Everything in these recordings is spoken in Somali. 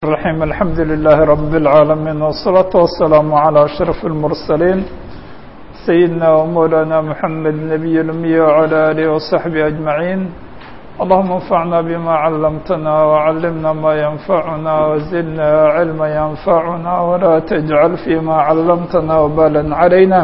الرحيم الحمد لله رب العالمين والصلاة والسلام على أشرف المرسلين سيدنا ومولانا محمد نبي الأمي وعلى آله وصحبه أجمعين اللهم انفعنا بما علمتنا وعلمنا ما ينفعنا وزدنا علما ينفعنا ولا تجعل فيما علمتنا وبالا علينا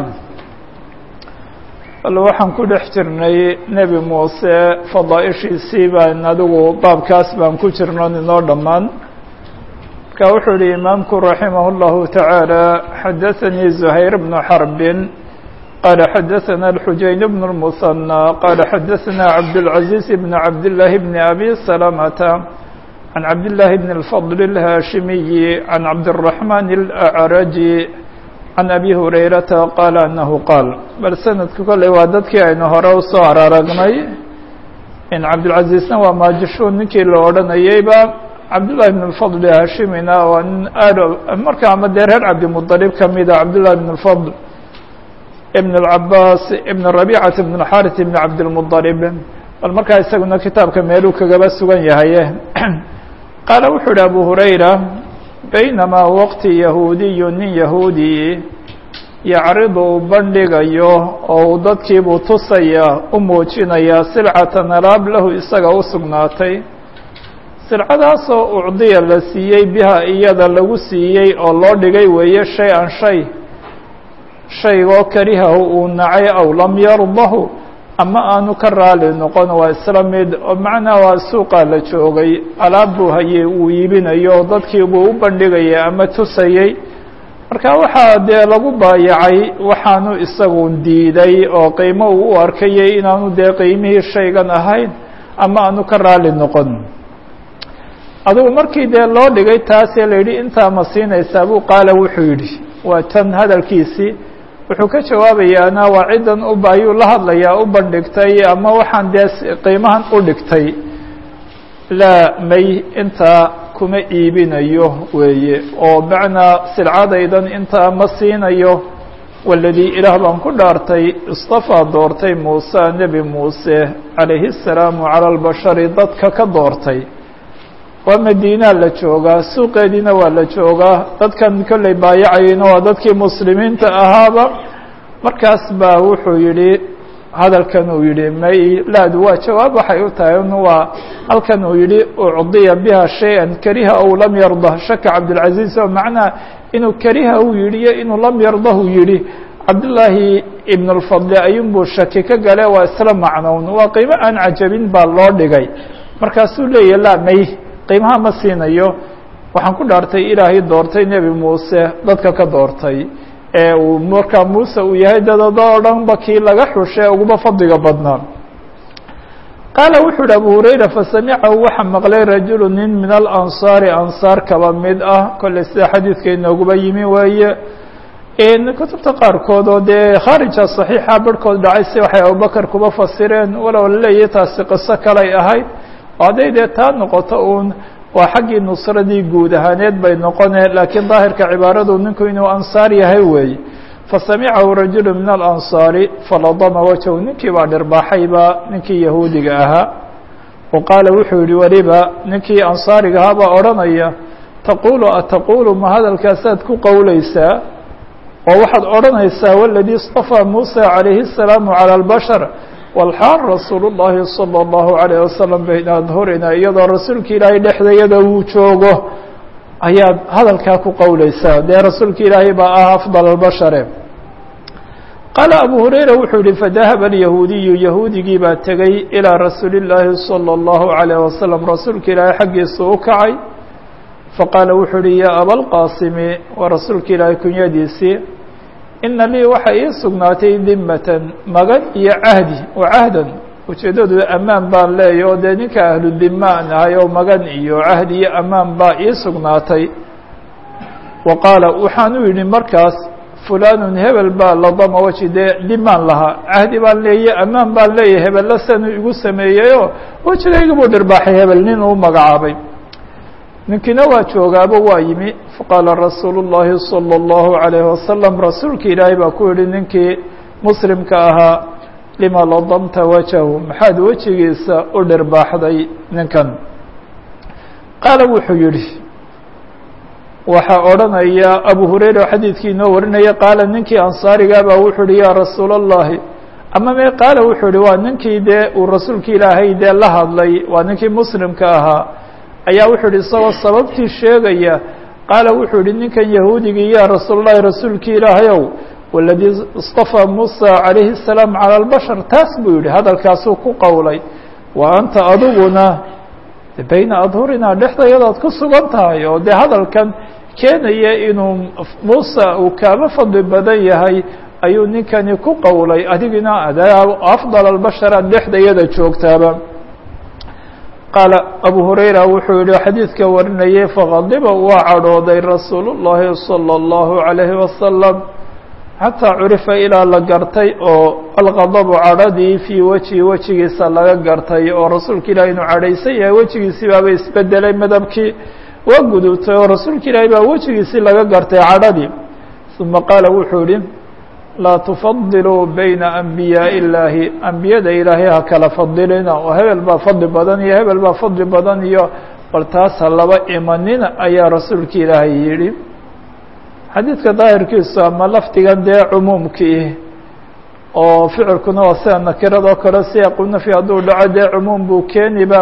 bal waxaan ku dhex jirnay nebi muuse fadaaishiisii baan adigu baabkaas baan ku jirno inoo dhammaan marka wuxuu yihi imaamku raximah اllahu taعaalى xadaثanii زuhayr bnu xarbin qaala xadaثana اlxujayn bn الmuثanى qaala xadaثana cabdالcaزiiz bn cabdالlahi bn abi salamata can cabdالlahi bn الfضl الhaashimiyi can cabdالرaحman الأcraji can abi hurayrata qaala anahu qaal bal sanadku kolley waa dadkii aynu hore usoo araragnay in cabdilcaziizna waa maajishuun ninkii la odhanayeyba cabdullahi bn lfadl hashimina waa nin aad marka ama dee reer cabdimuطalib kamida cabdullahi bn lfadl ibn اlcabaas ibn rabicat ibn اlxarit ibn cabdilmuطalib bal markaa isaguna kitaabka meeluu kagaba sugan yahay qaala wuxuu yihi abu hurayra baynamaa waqti yahuudiyu nin yahuudi yacridu uu bandhigayo oo uu dadkiibuu tusaya u muujinayaa silcatan alaab lahu isaga u sugnaatay silcadaasoo ucdiya la siiyey biha iyada lagu siiyey oo loo dhigay weeye shay an shay shaygoo karihahu uu nacay aw lam yardahu ama aanu ka raali noqon waa isla mid oo macnaa waa suuqaa la joogay alaab buu hayey uu iibinayo oo dadkii buu u bandhigayay ama tusayey marka waxaa dee lagu baayacay waxaanu isagu diiday oo qiimo uu u arkayay inaanu dee qiimihii shaygan ahayn ama aanu ka raali noqon adigu markii dee loo dhigay taasee la yidhi intaa ma siinaysaa buu qaala wuxuu yidhi waa tan hadalkiisii wuxuu ka jawaabayaana waa ciddan uba ayuu la hadlayaa u bandhigtay ama waxaan dee qiimahan u dhigtay laa may intaa kuma iibinayo weeye oo macnaa silcadaydan intaa ma siinayo waladii ilaah baan ku dhaartay istafaa doortay muuse nebi muuse calayhi الsalaamu calى اlbashari dadka ka doortay waa madiinaa la joogaa suuqeediina waa la joogaa dadkan kolley baayacayeyna waa dadkii muslimiinta ahaaba markaas baa wuxuu yidhi hadalkan uu yidhi may laadu waa jawaab waxay u tahay n waa halkan uu yidhi ucdiya biha shay-an kariha ow lam yardah shaka cabdilcaziiz oo macnaha inuu kariha uu yidhi iyo inuu lam yardahu yidhi cabdullaahi ibn اlfadli ayuunbuu shaki ka gale waa isla macnown waa qiimo aan cajabin baa loo dhigay markaasuu leeyahy laa may qiimaha ma siinayo waxaan ku dhaartay ilaahay doortay nebi muuse dadka ka doortay ee uu markaa muuse uu yahay dadada oo dhanba kii laga xushe uguba fadliga badnaa qaala wuxuu uhi abu hurayra fasamicahu waxaa maqlay rajulu nin min alansaari ansaar kaba mid ah kolley sida xadiidka inooguba yimi weeye kutubta qaarkood oo dee khaarija صaxiixa barhkood dhacay si waxay abubakar kuba fasireen walow laleeyahy taasi qiso kalay ahayd oo hadday dee taa noqoto uun waa xaggii nusradii guud ahaaneed bay noqone laakiin daahirka cibaaradu ninku inuu ansaar yahay weeye fasamicahu rajulu min alansaari faladama wajhu ninkii baa dhirbaaxayba ninkii yahuudiga ahaa wa qaala wuxuu yihi weliba ninkii ansaariga ahaa baa odhanaya taqulu ataqulu ma hadalkaasaad ku qowleysaa oo waxaad odhanaysaa waladii istafaa muusa calayhi الsalaamu calى اlbashar walxaal rasuul الlahi salى الlahu عalيه wasalam bayna adhurina iyadoo rasuulka ilaahay dhexdayada uu joogo ayaad hadalkaa ku qowleysaa dee rasuulka ilaahay baa ah afضal اbashare qaala abu hurayra wuxuu yihi fadahaba اlyahuudiyu yahuudigii baa tegey ilىa rasuuli الlaahi salى الlahu عalيه wasalam rasuulka ilaahay xaggiisa u kacay faqaala wuxuu yihi yaa abalqaasimi waa rasuulka ilaahay kunyadiisii ina lii waxaa ii sugnaatay dimatan magan iyo cahdi oo cahdan ujeeddadu ammaan baan leeya oo dee ninka ahlu dimaan ahay oo magan iyo cahdi iyo ammaan baa ii sugnaatay wa qaala waxaan u yidhi markaas fulanun hebel baa ladama weji dee dimaan lahaa cahdi baan leeya ammaan baan leeyahy hebella sanuu igu sameeyeyoo wejigayga buu dhirbaaxay hebel nin uu magacaabay ninkiina waa joogaaba waa yimi faqaala rasuulu الlahi salى الlahu عalayه wasalam rasuulka ilaahay baa ku yihi ninkii muslimka ahaa lima ladamta wajahu maxaad wejigiisa u dhirbaaxday ninkan qaala wuxuu yihi waxaa odhanaya abu hurayra oo xadiidkii inoo warinaya qaala ninkii ansaarigaabaa wuxuu uhi yaa rasuula allahi ama me qaala wuxuu ihi waa ninkii dee uu rasuulka ilaahay dee la hadlay waa ninkii muslimka ahaa ayaa wuxuu ihi isagoo sababtii sheegaya qaala wuxuu ihi ninkan yahuudigii yaa rasuul اllahi rasuulkii ilaahayow waladii اstafaa muusa calayhi الsalaam calى اlbashar taas buu yihi hadalkaasuu ku qowlay wa anta adiguna bayna adhurinaa dhexdayadaad ku sugan tahay oo dee hadalkan keenaya inuu muusa uu kaaba fadli badan yahay ayuu ninkani ku qowlay adigina afdal albashar aad dhexdayada joogtaaba qaala abu hurayra wuxuu yihi xadiidka warinayay faqadiba waa cadhooday rasuul llahi salى اllahu عalayhi wasalam xataa curifa ilaa la gartay oo alqadabu cadhadii fii wejihi wejigiisa laga gartay oo rasuulka ilahi inuu cadhaysan yahay wejigiisii baaba isbedelay madabkii waa gudubtay oo rasuulka ilaahi baa wejigiisii laga gartay cadhadii uma qaala wuxuu yihi laa tufadiluu bayna anbiyaaءi illaahi ambiyada ilaahay ha kala fadilina oo hebel baa fadli badan iyo hebel baa fadli badan iyo bal taas ha laba imanina ayaa rasuulka ilaahay yidhi xadiidka daahirkiisu ama lafdigan dee cumuumkii oo ficilkuna waa sida nakiradoo kale siyaaqunafyi hadduu dhaco dee cumuum buu keeniba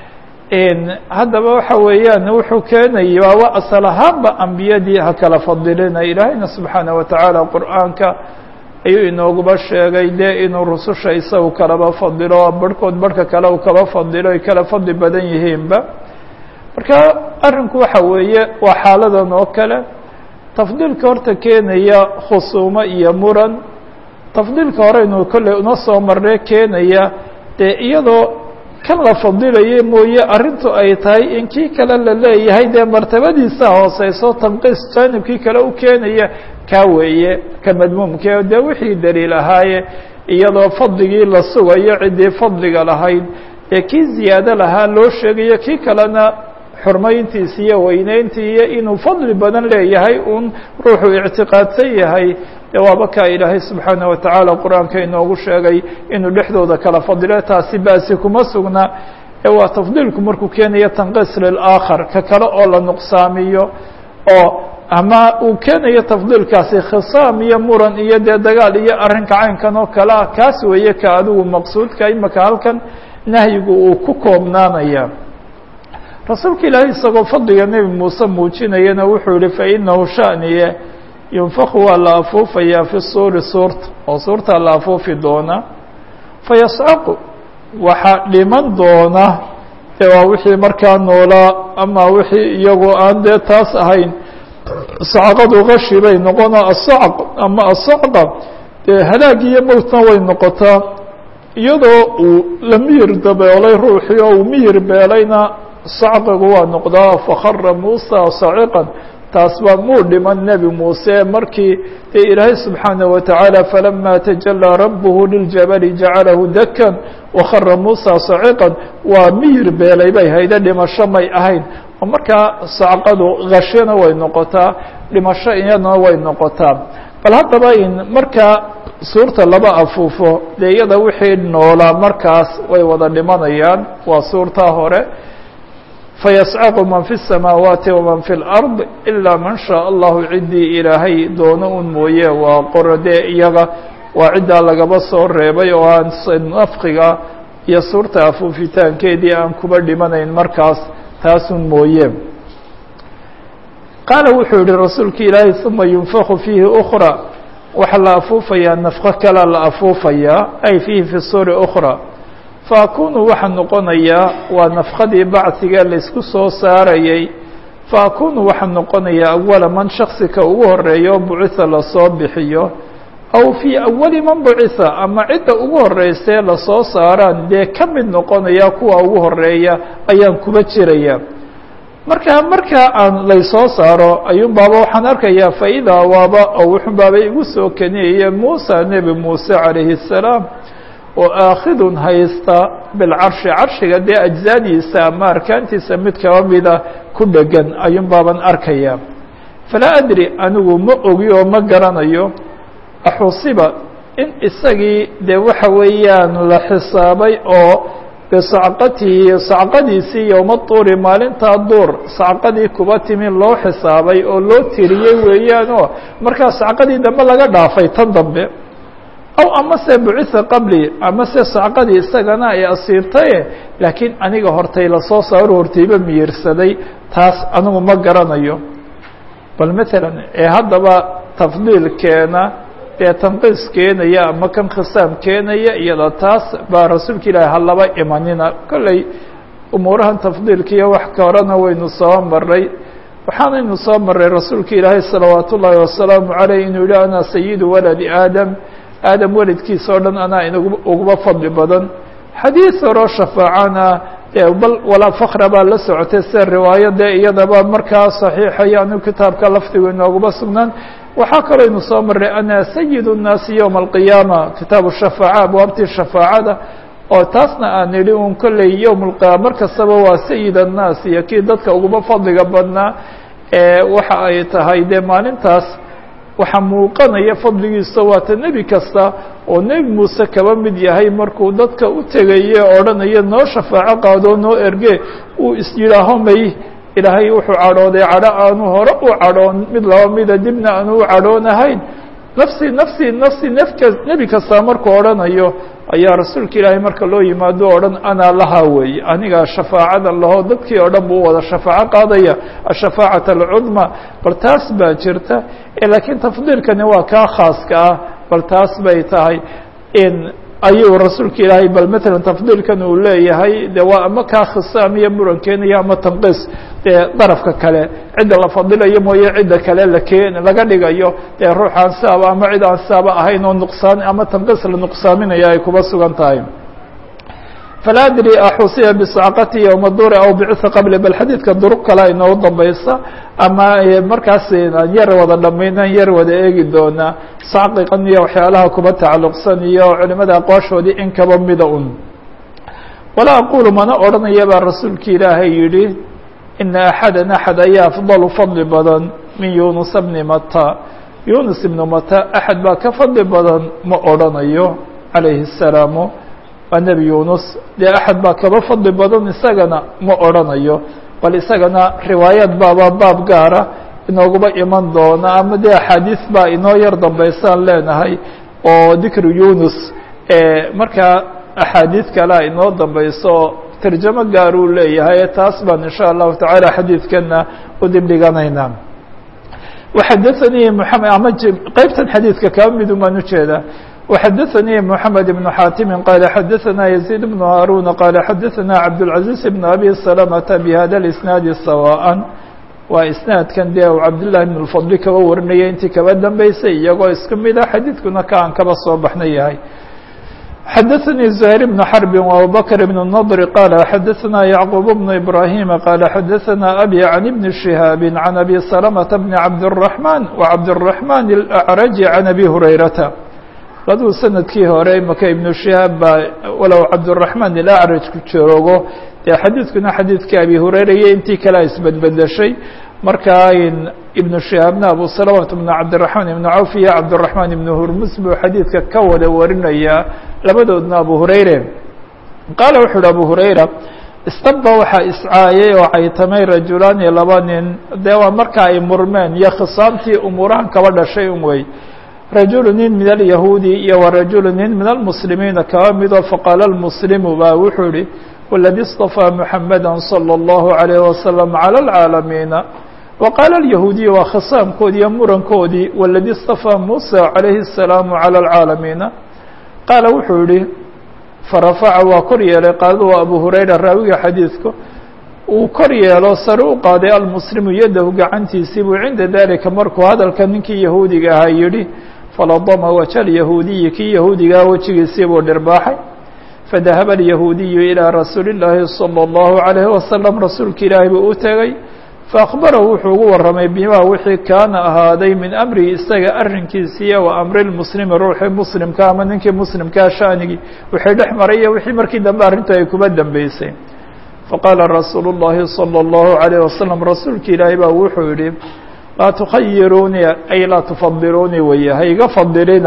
haddaba waxa weeyaan wuxuu keenayay waa asal ahaanba ambiyadii ha kala fadilina ilaahayna subxaanaه watacaala qur'aanka ayuu inooguba sheegay dee inuu rususha isagu kalaba fadilo barhkood barhka kale uu kaba fadilo ay kala fadli badan yihiinba marka arrinku waxa weeye waa xaaladan oo kale tafdiilka horta keenaya khusuumo iyo muran tafdiilka hore inuu kolley una soo marnay keenaya dee iyadoo kan la fadilaye mooye arrintu ay tahay in kii kale la leeyahay dee martabadiisa hooseyso tanqiis jaanibkii kale u keenaya kaa weeye ka madmuumke dee wixii daliil ahaaye iyadoo fadligii la sugayo ciddii fadliga lahayd ee kii ziyaado lahaa loo sheegayo kii kalena xurmayntiisi iyo weyneyntii iyo inuu fadli badan leeyahay un ruuxuu ictiqaadsan yahay dee waaba kaa ilaahay subxaanaه watacaala qur-aanka inoogu sheegay inuu dhexdooda kala fadilo taasi basi kuma sugna ee waa tafdiilku markuu keenayo tanqiis lilaakhar ka kale oo la nuqsaamiyo oo ama uu keenayo tafdiilkaasi khisaam iyo muran iyo dee dagaal iyo arrinka caynkan oo kale ah kaas weeye ka adigu maqsuudka imaka halkan nahyigu uu ku koobnaanaya rasuulka ilaahay isagoo fadliga nebi muuse muujinayana wuxuu yihi fainahu shaniye yunfaku waa la afuufayaa fi suuri suurta oo suurtaa la afuufi doona fayascaqu waxaa dhiman doona dee waa wixii markaa noolaa ama wixii iyagoo aan dee taas ahayn sacqadu kashi bay noqona asacq ama asacqa dee halaag iyo mowtna way noqotaa iyadoo uu la miyir dabeelay ruuxii oo uu miyir beelayna sacqigu waa noqdaa fakara muusa saciqan taas baa muu dhiman nebi muuse markii dee ilaahay subxaanaه wataعaalى falama tajalىa rabbuhu liljabali jacalahu dakan wakara muusa saciqan waa miyir beelay bay hayde dhimasho may ahayn oo markaa sacqadu kashina way noqotaa dhimasho iyadana way noqotaa bal haddaba in markaa suurta laba afuufo dee iyada wixii noolaa markaas way wada dhimanayaan waa suurtaa hore fayascaqu man fi الsamaawaati waman fi اlأrض ilaa man shaء allahu ciddii ilaahay doono un mooye waa qorode iyaga waa ciddaa lagaba soo reebay oo aan nafkiga iyo suurta afuufitaankeedii aan kuba dhimanayn markaas taasun mooye qaala wuxuu yihi rasuulka ilaahay uma yunfaku fiihi أkrى waxaa la afuufayaa nafko kalea la afuufayaa ay fiihi fi suuri أkrى faakunu waxaa noqonayaa waa nafkadii bacdiga laysku soo saarayay faakunu waxaa noqonayaa awala man shaksika ugu horeeya oo bucitha lasoo bixiyo aw fii awali man bucitha ama cidda ugu horeysee lasoo saaraan dee ka mid noqonaya kuwa ugu horeeya ayaan kuba jiraya marka markaa aan laysoo saaro ayuun baaba waxaan arkayaa faidaa waaba oo wuxun baaba igu soo keniyaya muusa nebi muuse calayhi الsalaam oo aakhidun haysta bilcarshi carshiga dee ajzaadiisa ama arkaantiisa mid kaba mida ku dhegan ayuun baaban arkaya falaa adri anigu ma ogi oo ma garanayo axusiba in isagii dee waxa weeyaan la xisaabay oo bisacqatihi sacqadiisii yowma tuuri maalintaa duur sacqadii kuba timi loo xisaabay oo loo tiriyey weeyaanoo markaa sacqadii dambe laga dhaafay tan dambe aw amase bucitha qabli amase sacqadii isagana ay asiibtaye laakiin aniga hortay lasoo saaro hortayba miyirsaday taas anigu ma garanayo bal maalan ee haddaba tafdiilkeena ee tanqiis keenaya ama kan khisaam keenaya iyada taas baa rasuulka ilaahi halaba imanina kolley umuurahan tafdiilkiiyo wax ka horena waynu soo maray waxaanaynu soo maray rasuulka ilaahay salawaat ullaahi wasalaamu caleyh inuu yihi ana sayidu waladi aadam aadam welidkiisa o dhan anaa in uguba fadli badan xadiid horoo shafaacana bal walaa fakra baa la socotay sida riwaayadee iyadaba markaa saxiixaya anu kitaabka lafdigu inooguma sugnaan waxaa kaloo ynu soo maray ana sayid الnaasi yowma alqiyaama kitaabu shafaaca abwaabtii shafaacada oo taasna aan idhi un kolley yowm اlqiyaama mar kastaba waa sayid الnaas iyo kii dadka uguba fadliga badnaa waxa ay tahay dee maalintaas waxaa muuqanaya fadligiisa waata nebi kasta oo nebi muuse kaba mid yahay markuu dadka u tegaye odhanaya noo shafaaco qaadoo noo erge uu is yidhaaho may ilaahay wuxuu cadhooday cadho aanu hore u cadhoon mid laba mida dibna aanu u cadhoonahayn nafsi nafsi nafsi nefka nebi kastaa markuu odhanayo ayaa rasuulka ilaahay marka loo yimaado o dhan anaa lahaa weeye anigaa shafaacada laho dadkii oo dhan buu wada shafaaco qaadaya ashafaacat alcudma bal taas baa jirta laakiin tafdiilkani waa kaa khaaska ah bal taas bay tahay in ayuu rasuulka ilaahay bal matalan tafdiilkan uu leeyahay de waa ama kaa khisaam iyo muran keenaya ama tanqiis dee darafka kale cidda la fadilayo mooye cidda kale lakeen laga dhigayo dee ruux aan siaba ama cid aan siaba ahayn oo nuqsaan ama tanqiis la nuqsaaminaya ay kuba sugan tahay falaa adri axusiya bisacqati yowma duri aw bicisa qabli bal xadiidka duruq kale inoo dambaysa ama markaas aan yar wada dhamaynan yar wada eegi doonaa sacqigan iyo waxyaalaha kuba tacalluqsan iyo culimada aqwaashoodii in kaba mida un walaa aqulu mana odhanaya baa rasuulka ilaahay yidhi ina axadan axad ayaa afdalu fadli badan min yunusa bni mata yunus ibnu mata axad baa ka fadli badan ma odhanayo calayhi الsalaamu waa nebi yunus dee axad baa kaba fadli badan isagana ma odhanayo bal isagana riwaayad baaba baab gaara inooguba iman doona ama dee axaadiis baa inoo yar dambaysaan leenahay oo dikru yunus markaa axaadiis kalea inoo dambayso tarjamo gaar uu leeyahay taas baan insha allahu tacaala xadiidkana u dibdhiganaynaa waxadaanii mxamed ama qeybtan xadiidka kaba midun baan ujeedaa وxdثnي محمد بن xاtم qال xdثnا يزيد بن هاrون qال xdثnا عبدالعزيز بن أbي سلمة بhda الإسناaد سواء waa isنaadkan de cabdاللahi بن الفضل kaba warinaya intii kaba dambeysay iyagoo iska mida xadiidkuna ka aan kaba soo baxna yahay xdثnي زهير بن حرب وأبوبكر بن النضر qال xdثnا يعقوب بن إبراهيم qال xdثnا أbي عن بن شهاaب عن أbي سلمة بن عبدالرحمن وعبدالرحمن الأعرج عن أbي هريرة laduu sanadkii hore maka ibnu shihaab baa walow cabduraxmaan ilacraj ku joogo dee xadiidkuna xadiidkii abi hureyra iyo intii kalea isbedbedeshay markaa ibnu shihaabna abu salamata bnu cabdiraxmaan ibnu cawf iyo cabdiraxmaan ibnu hurmus buu xadiidka ka wada warinayaa labadoodna abu hureyre qaala wuxu uhi abu hureyra istaba waxaa iscaayay oo caytamay rajulaani laba nin dee waa marka ay murmeen iyo khisaamtii umuurahan kaba dhashay un wey rajulu nin min alyahuudi iyo warajulu nin min almuslimiina kaba midoo faqaala almuslimu baa wuxuu ihi waladi اstafaa muxamada salى اllahu عalayh wasalam calى اlcaalamiina wa qaala alyahuudiyu waa khisaamkoodii iyo murankoodii waladi اstafaa muusa calayhi الsalaamu calى اlcaalamiina qaala wuxuu yihi farafaca waa kor yeelay qaalada waa abu hurayra raawiga xadiidku uu kor yeelo sare u qaaday almuslimu yadahu gacantiisii buu cinda dalika markuu hadalka ninkii yahuudiga ahaa yidhi faladama waja alyahuudiyi kii yahuudigaa wejigiisii buu dhirbaaxay fadahaba alyahuudiyu ilaa rasuuli اllaahi salى اllahu عalayhi wasalam rasuulka ilaahi buu u tegey faakbarahu wuxuu ugu warramay bimaa wixii kaana ahaaday min amrihi isaga arrinkiisiiya wa amri lmuslimi ruuxii muslimka ama ninkii muslimkaa shaanigii wixii dhex maray iyo wixii markii dambe arrintu ay kuba dambeysay faqaala rasuulu اllahi salى اllahu عalayh wasalam rasuulka ilaahi baa wuxuu yihi laa tukhayiruunii ay laa tufadiluunii weeye ha iga fadilina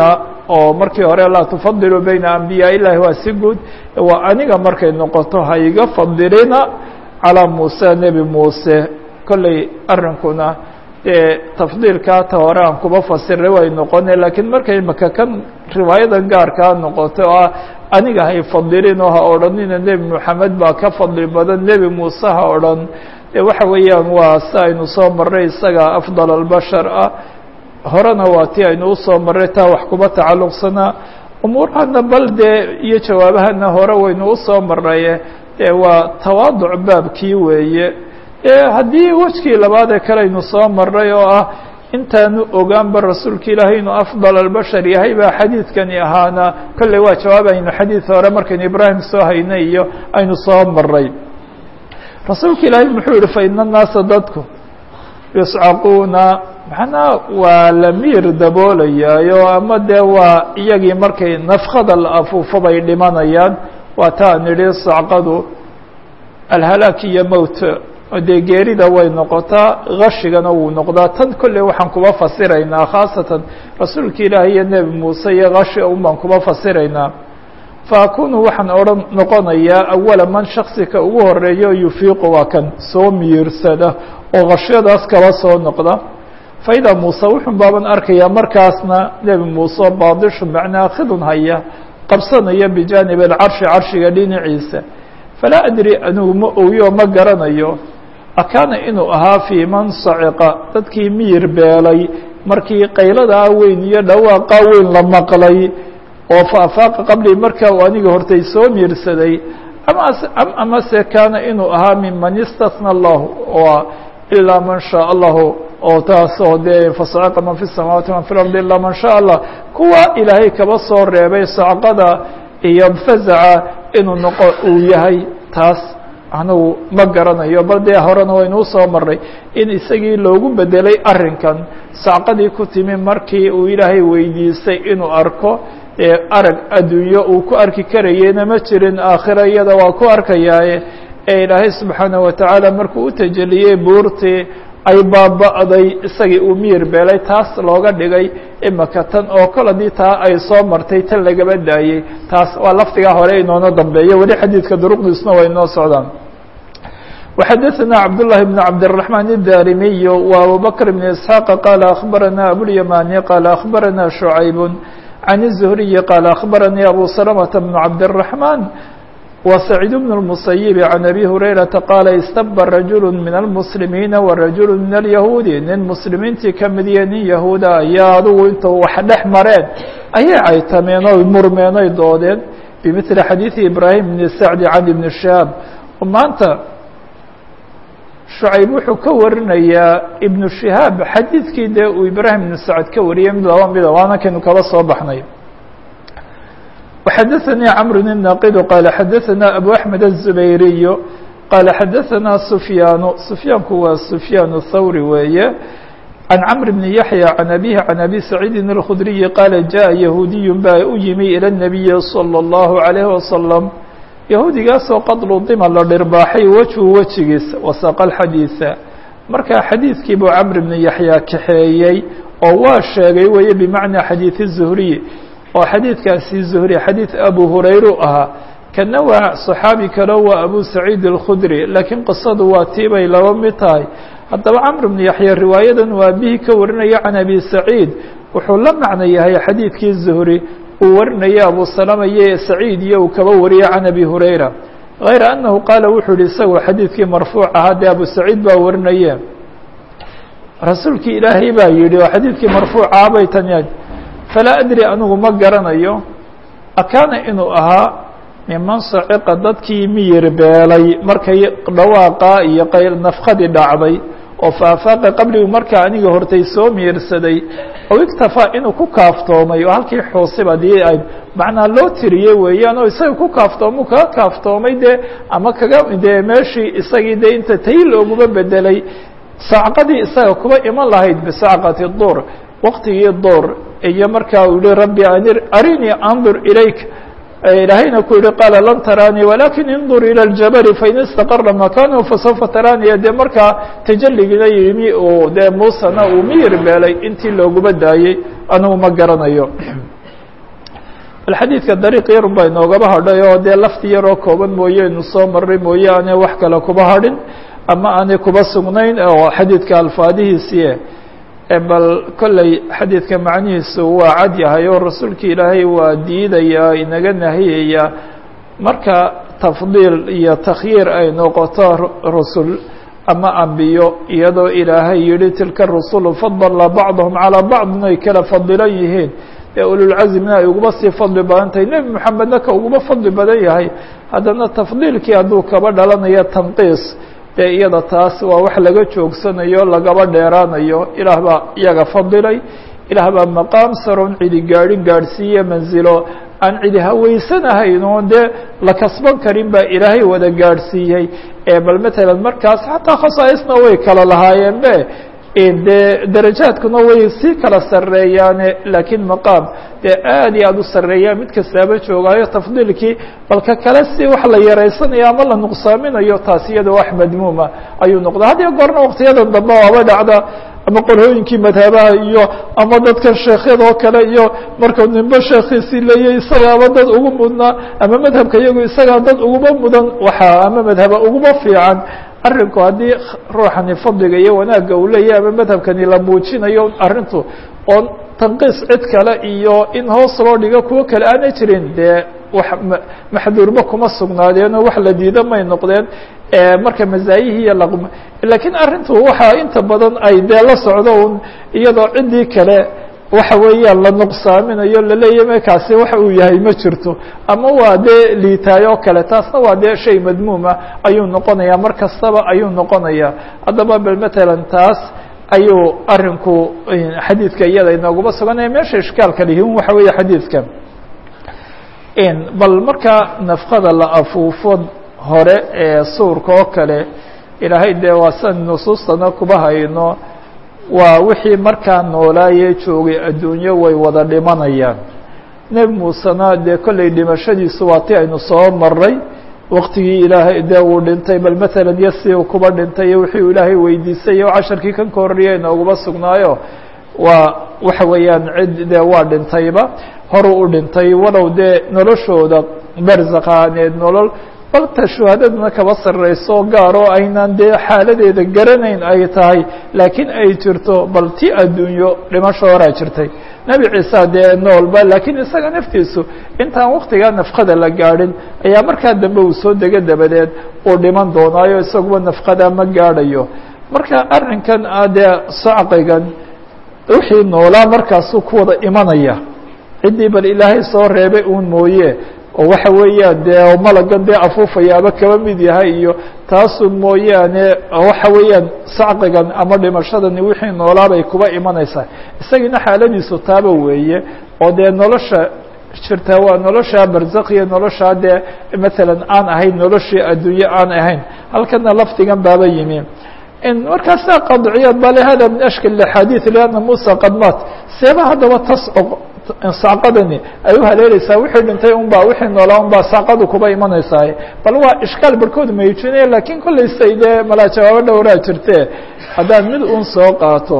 oo markii hore laa tufadilu bayna ambiyaa illahi waa si guud waa aniga markay noqoto ha iga fadilina calaa muuse nebi muuse kolley arrinkuna dee tafdiilkaa ta hore aan kuba fasiray way noqone laakiin markay maka kan riwaayadan gaarkaa noqoto oo ah aniga hay fadilin oo ha odhanina nebi moxamed baa ka fadli badan nebi muuse ha odhan dee waxa weeyaan waa si aynu soo marray isaga afdal albashar ah horena waa ti aynu usoo marray taa wax kuba tacalluqsanaa umuurahana bal dee iyo jawaabahana hore waynu usoo marraye dee waa tawaaduc baabkii weeye haddii wejkii labaadee kale aynu soo marray oo ah intaanu ogaanba rasuulka ilaahay inuu afdal albashar yahay baa xadiidkani ahaana kolley waa jawaab aynu xadiid hore markaynu ibraahim soo haynay iyo aynu soo maray rasuulka ilaahay muxuu yihi fa ina annaasa dadku yuscaquuna macnaa waa la miir daboolayaayo ama dee waa iyagii markay nafkada la afuufo bay dhimanayaan waa taa nidhi sacqadu alhalaak iyo mowt dee geerida way noqotaa gashigana wuu noqdaa tan kolley waxaan kuba fasiraynaa khaasatan rasuulka ilaahi iyo nebi muuse iyo gashi un baan kuba fasiraynaa fa akunu waxaan odhan noqonayaa awala man shaksika ugu horeeyo yufiiqu waa kan soo miyirsada oo gashyadaas kaba soo noqda faidaa muuse wuxun baaban arkayaa markaasna nebi muuse baadishu macnaa khidun haya qabsanaya bijaanib alcarshi carshiga dhinaciisa falaa adri anigu ma ogiyo ma garanayo akaana inuu ahaa fii man saciqa dadkii miyir beelay markii qayladaa weyn iyo dhawaaqaa weyn la maqlay oo faafaaqa qabli markaa uu aniga hortay soo miirsaday amase kaana inuu ahaa miman istasna allahu oo ilaa man shaa allahu oo taasoo dee fasaciqa man fi samaawaati man fi lardi ilaa man shaa allah kuwa ilaahay kaba soo reebay sacqada iyo fazaca inuu noqo uu yahay taas anagu ma garanayo bal dee horena waynu usoo maray in isagii loogu bedelay arrinkan sacqadii ku timi markii uu ilaahay weydiistay inuu arko ee arag adduunyo uu ku arki karayena ma jirin aakhira iyada waa ku arkayaaye ee ilaahay subxaanaه watacaala markuu u tajeliyey buurtii ay baaba'day isagii uu miyir beelay taas looga dhigay imaka tan oo kol haddii taa ay soo martay tan lagaba daayey taas waa lafdigaa hore inoona dambeeyo weli xadiidka duruqdiisna waa inoo socdaan وxadثna cبdاللh بن cبدالرحمن الdاrimiي وأbوبكر بن إسحاq qال أخبرnا أبواليماني qال أخبرnا شعيب عن الزهري qال أخبرني أبو سلمة بن عبدالرحمن وسعيد بن المسيب عن أبي هريرة qال اsتب رجuل من المسلمين ورجuل من اليهود nin مسلimiintii kamidiya nin yahuuda ayaa adugu inta wax dhex mareen ayay caytameen oy murmeen oy doodeen بمثل xadيiث إبراهيم بن سعد عن بن شهاب maanta شhucayb wuxuu ka warinayaa ibnu shihaab xadiidkii dee uu ibraahim ibnu sacad ka wariyay mid laba mida waana kaynu kaba soo baxnay وxadaثnii cmr الناqd qال xadaثna أbو أحmed الزubayriي qال xadaثna سfyaan سfyaanku waa سfyaan الthawri weeye عن cمر بن يحيى عن أبيه عن أbي سعيid الخdري qال jaءa yahuudiy baa u yimi ilى النبي صلى الله عليه وسلم yahuudigaasoo qad ludima la dhirbaaxay wejhu wejigiisa wasaqa alxadiida marka xadiidkii buu camr bnu yaxya kaxeeyey oo waa sheegay weeye bimacnaa xadiid الzuhriy oo xadiidkaasi zuhri xadiid abu hurayru ahaa kana waa صaxaabi kalo waa abu saciid الkhudri laakiin qisadu waa tii bay laba mid tahay haddaba camr bnu yaxya riwaayadan waa bihi ka warinaya can abi saciid wuxuu la macno yahay xadiidkii zuhri uu warinaya abu salama iyo saciid iyo uu kaba wariyay can abi hurayra غayra anahu qaala wuxuu yihi isagoo xadiidkii marfuuc ahaa dee abu saciid baa warinaye rasuulkii ilaahay baa yihi oo xadiidkii marfuucaha bay tan yahay falaa adri anigu ma garanayo akaana inuu ahaa miman saciqa dadkii miyir beelay markay dhawaaqa iyo qayl nafkadii dhacday oo faafaaqa qabligu markaa aniga hortay soo miirsaday oo iktafaa inuu ku kaaftoomay oo halkii xuusib dii ay macnaa loo tiriyey weeyaan oo isaga ku kaaftoomu kaga kaaftoomay dee ama kaga dee meeshii isagii dee inta tay looguma bedelay sacqadii isaga kuba iman lahayd bisacqati duur waqtigii duur iyo markaa uu yihi rabbi arinii andur ilayk ilaahayna ku yihi qaala lan taraanii walakin indur ilى اljabali fain istaqara makanahu fasawfa taraaniya dee markaa tajaligina yimi uu dee muusena uu miyir beelay intii looguma daayey anigu ma garanayo bal xadiidka dariiq yarun baa inoogaba hadhay oo dee lafti yaroo kooban mooye inu soo maray mooye aanay wax kale kuba hadhin ama aanay kuba sugnayn oo xadiidka alfaadihiisii bal kolley xadiidka macnihiisu waa cad yahay oo rasuulka ilaahay waa diidaya inaga nahiyaya marka tafdiil iyo takhyiir ay noqoto rusul ama ambiyo iyadoo ilaahay yihi tilka rusulu fadala bacdahum calىa bacdin ay kala fadilan yihiin ee ululcazmina ay uguba sii fadli badan tahay nebi moxamedna ka uguba fadli badan yahay haddana tafdiilkii hadduu kaba dhalanayo tanqiis dee iyada taas waa wax laga joogsanayo lagaba dheeraanayo ilaah baa iyaga fadilay ilaah baa maqaam saroon cidi gaadhin gaadhsiiye manzilo aan cidi haweysanahayn oo dee la kasban karin baa ilaahay wada gaadhsiiyey bal matalan markaas xataa khasaaisna way kala lahaayeen be dee darajaadkuna way sii kala sareeyaane laakiin maqaam dee aad iyo aad u sareeyaa mid kastaaba joogaayo tafdiilkii balka kale si wax la yaraysanayo ama la nuqsaaminayo taas iyada wax madmuuma ayuu noqda had iyo goorna waktiyadan dambe waaba dhacda ama qorhooyinkii madhabaha iyo ama dadkan sheekhyadoo kale iyo markuu nimbe sheekhiisii leeyay isagaaba dad ugu mudnaa ama madhabka iyagu isagaa dad uguba mudan waxaa ama madhaba uguba fiican arrinku haddii ruuxani fadliga iyo wanaagga uu leeyahy ama madhabkani la muujinayo arrintu oo tanqiis cid kale iyo in hoos loo dhigo kuwo kale aanay jirin dee wax maxduurba kuma sugnaadeenoo wax la diida may noqdeen marka mazaayihii iyo laqm lakiin arrintu waxaa inta badan ay dee la socdo un iyadoo ciddii kale waxa weeyaan la nuqsaaminayo laleeyahy markaasi waxa uu yahay ma jirto ama waa dee liitaay oo kale taasna waa dee shay madmuuma ayuu noqonayaa mar kastaba ayuu noqonayaa haddaba bal matalan taas ayuu arinku xadiidka iyada inooguma suganaya meesha ishkaalka lihin waxa weeye xadiidka bal marka nafkada la afuufo hore ee suurka oo kale ilaahay dee waa san nusuustana kuba hayno waa wixii markaa noolaaye joogay adduunyo way wada dhimanayaan nebi muusena dee kollay dhimashadiisu waa ti aynu soo maray waktigii ilaahay dee uu dhintay bal matalan iyo si uu kuba dhintay iyo wixii uu ilaahay weydiisay o casharkii kan ka horreeyay inooguma sugnaayo waa waxa weeyaan cid dee waa dhintayba horuu u dhintay walow dee noloshooda barzakaaneed nolol balta shuhaadaduna kaba sarreyso gaar oo aynaan dee xaaladeeda garanayn ay tahay laakiin ay jirto bal ti adduunyo dhimasho horaa jirtay nebi ciisa dee noolba laakiin isaga naftiisu intaan waktigaa nafkada la gaadhin ayaa markaa dambe uu soo dego dabadeed uu dhiman doonaayo isaguba nafkada ma gaadhayo marka arrinkan ah dee sacqigan wixii noolaa markaasuu ku wada imanaya ciddii bal ilaahay soo reebay uun mooye oo waxa weeyaan dee malagan dee afuufayaaba kaba mid yahay iyo taasu mooyaane waxa weeyaan sacqigan ama dhimashadani wixii noolaabay kuba imanaysaa isagiina xaaladiisu taaba weeye oo dee nolosha jirtaa waa nolosha barzakhiya noloshaa dee matalan aan ahayn noloshii adduunye aan ahayn halkana lafdigan baaba yimi markaasa qadciyaad ba le hada min ashkal axaadiث لأna musa qad maat seeba haddaba tasco sacqadani ay u haleeleysaa wixii dhintay un ba wixii noolaa un baa sacqadu kuba imanaysaa bal waa ishkaal barkood mayujinaya lakin kollay say dee malaa jawaabo dhowraa jirte haddaan mid un soo qaato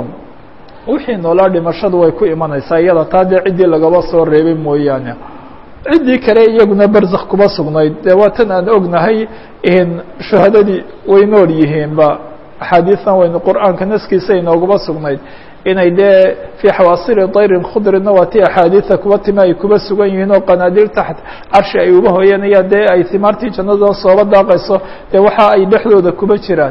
wixii noolaa dhimashadu way ku imanaysaa iyada taa dee ciddii lagaba soo reebay mooyaane ciddii kale iyaguna barzakh kuba sugnayd dee waa tan aan ognahay shuhadadii way nool yihiinba axaadiian waynu qur'aanka naskiisa inooguma sugnayd inay dee fii xawaasili dayrin khudrina waa ti axaadiida kuba timi ay kuba sugan yihiin oo qanaadiil taxt carshi ay uba hoyanayaan dee ay himaartii jannada sooba daaqayso dee waxa ay dhexdooda kuba jiraan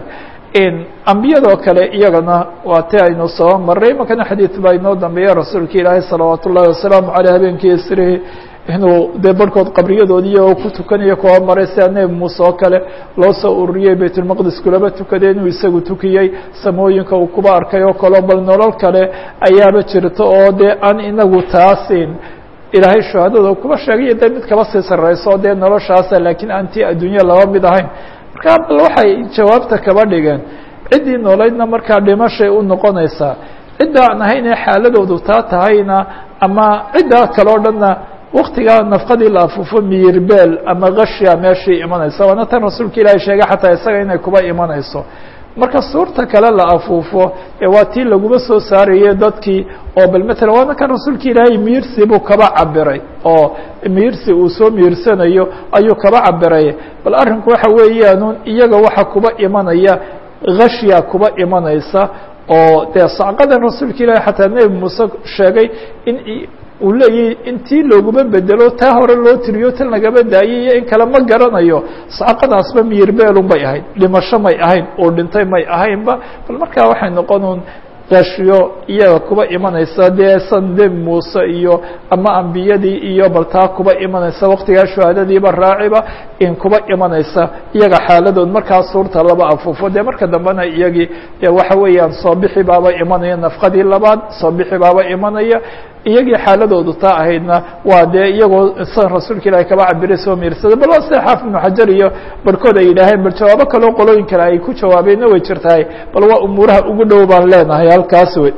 ambiyadoo kale iyagana waa ti aynu soo maray makana xadiid baa inoo dambeeya rasuulka ilaahay salawaat ullahi wasalaamu aleyh habeenkii isrihi inuu dee barhkood qabriyadoodii oo ku tukanayo kuwa maray sida nebi muuse oo kale loo soo ururiyey baytulmaqdis kulaba tukadee inuu isagu tukiyey samooyinka uu kuba arkay oo kaleo bal nolol kale ayaaba jirta oo dee aan inagu taasin ilaahay shuhadada kuba sheegay dee mid kaba sii sarreyso dee noloshaasa laakiin aan tii adduunya laba mid ahayn markaa bal waxay jawaabta kaba dhigeen ciddii noolaydna markaa dhimashay u noqonaysaa cidda aan ahayn ee xaaladoodu taa tahayna ama ciddaa kale o dhanna waktigaa nafqadii la afuufo miyirbeel ama kashya meeshii imanaysa waana tan rasuulka ilaahay sheegay xataa isaga inay kuba imanayso marka suurta kale la afuufo ee waa tii laguma soo saarayay dadkii oo bal matalan waana kan rasuulka ilaahay miyirsi buu kaba cabiray oo miirsi uu soo miirsanayo ayuu kaba cabiray bal arrinku waxa weeyaanun iyaga waxa kuba imanaya khashya kuba imanaysa oo dee sacqadan rasuulka ilaahi xataa nebi muuse sheegay in uu leeyahy intii looguma bedelo taa hore loo tiriyo tan lagaba daayay iyo in kale ma garanayo sacqadaasba miyirbeelun bay ahayd dhimasho may ahayn uu dhintay may ahaynba bal markaa waxay noqonuun gashiyo iyaga kuba imanaysa dee san nebi muuse iyo ama ambiyadii iyo bal taa kuba imanaysa waktigaa shuhaadadiiba raaciba in kuba imanaysa iyaga xaaladood markaa suurta laba afuufo dee marka dambena iyagii dee waxa weeyaan soo bixi baaba imanaya nafqadii labaad soo bixi baaba imanaya iyagii xaaladoodu taa ahaydna waa dee iyagoo san rasuulka ilaahi kaba cabiray soo miirsada bal waa sida xaafid ibnu xajar iyo barhkood ay yidhaaheen bal jawaabo kaloo qolooyin kale ay ku jawaabeenna way jirtahay bal waa umuuraha ugu dhow baan leenahay halkaas wey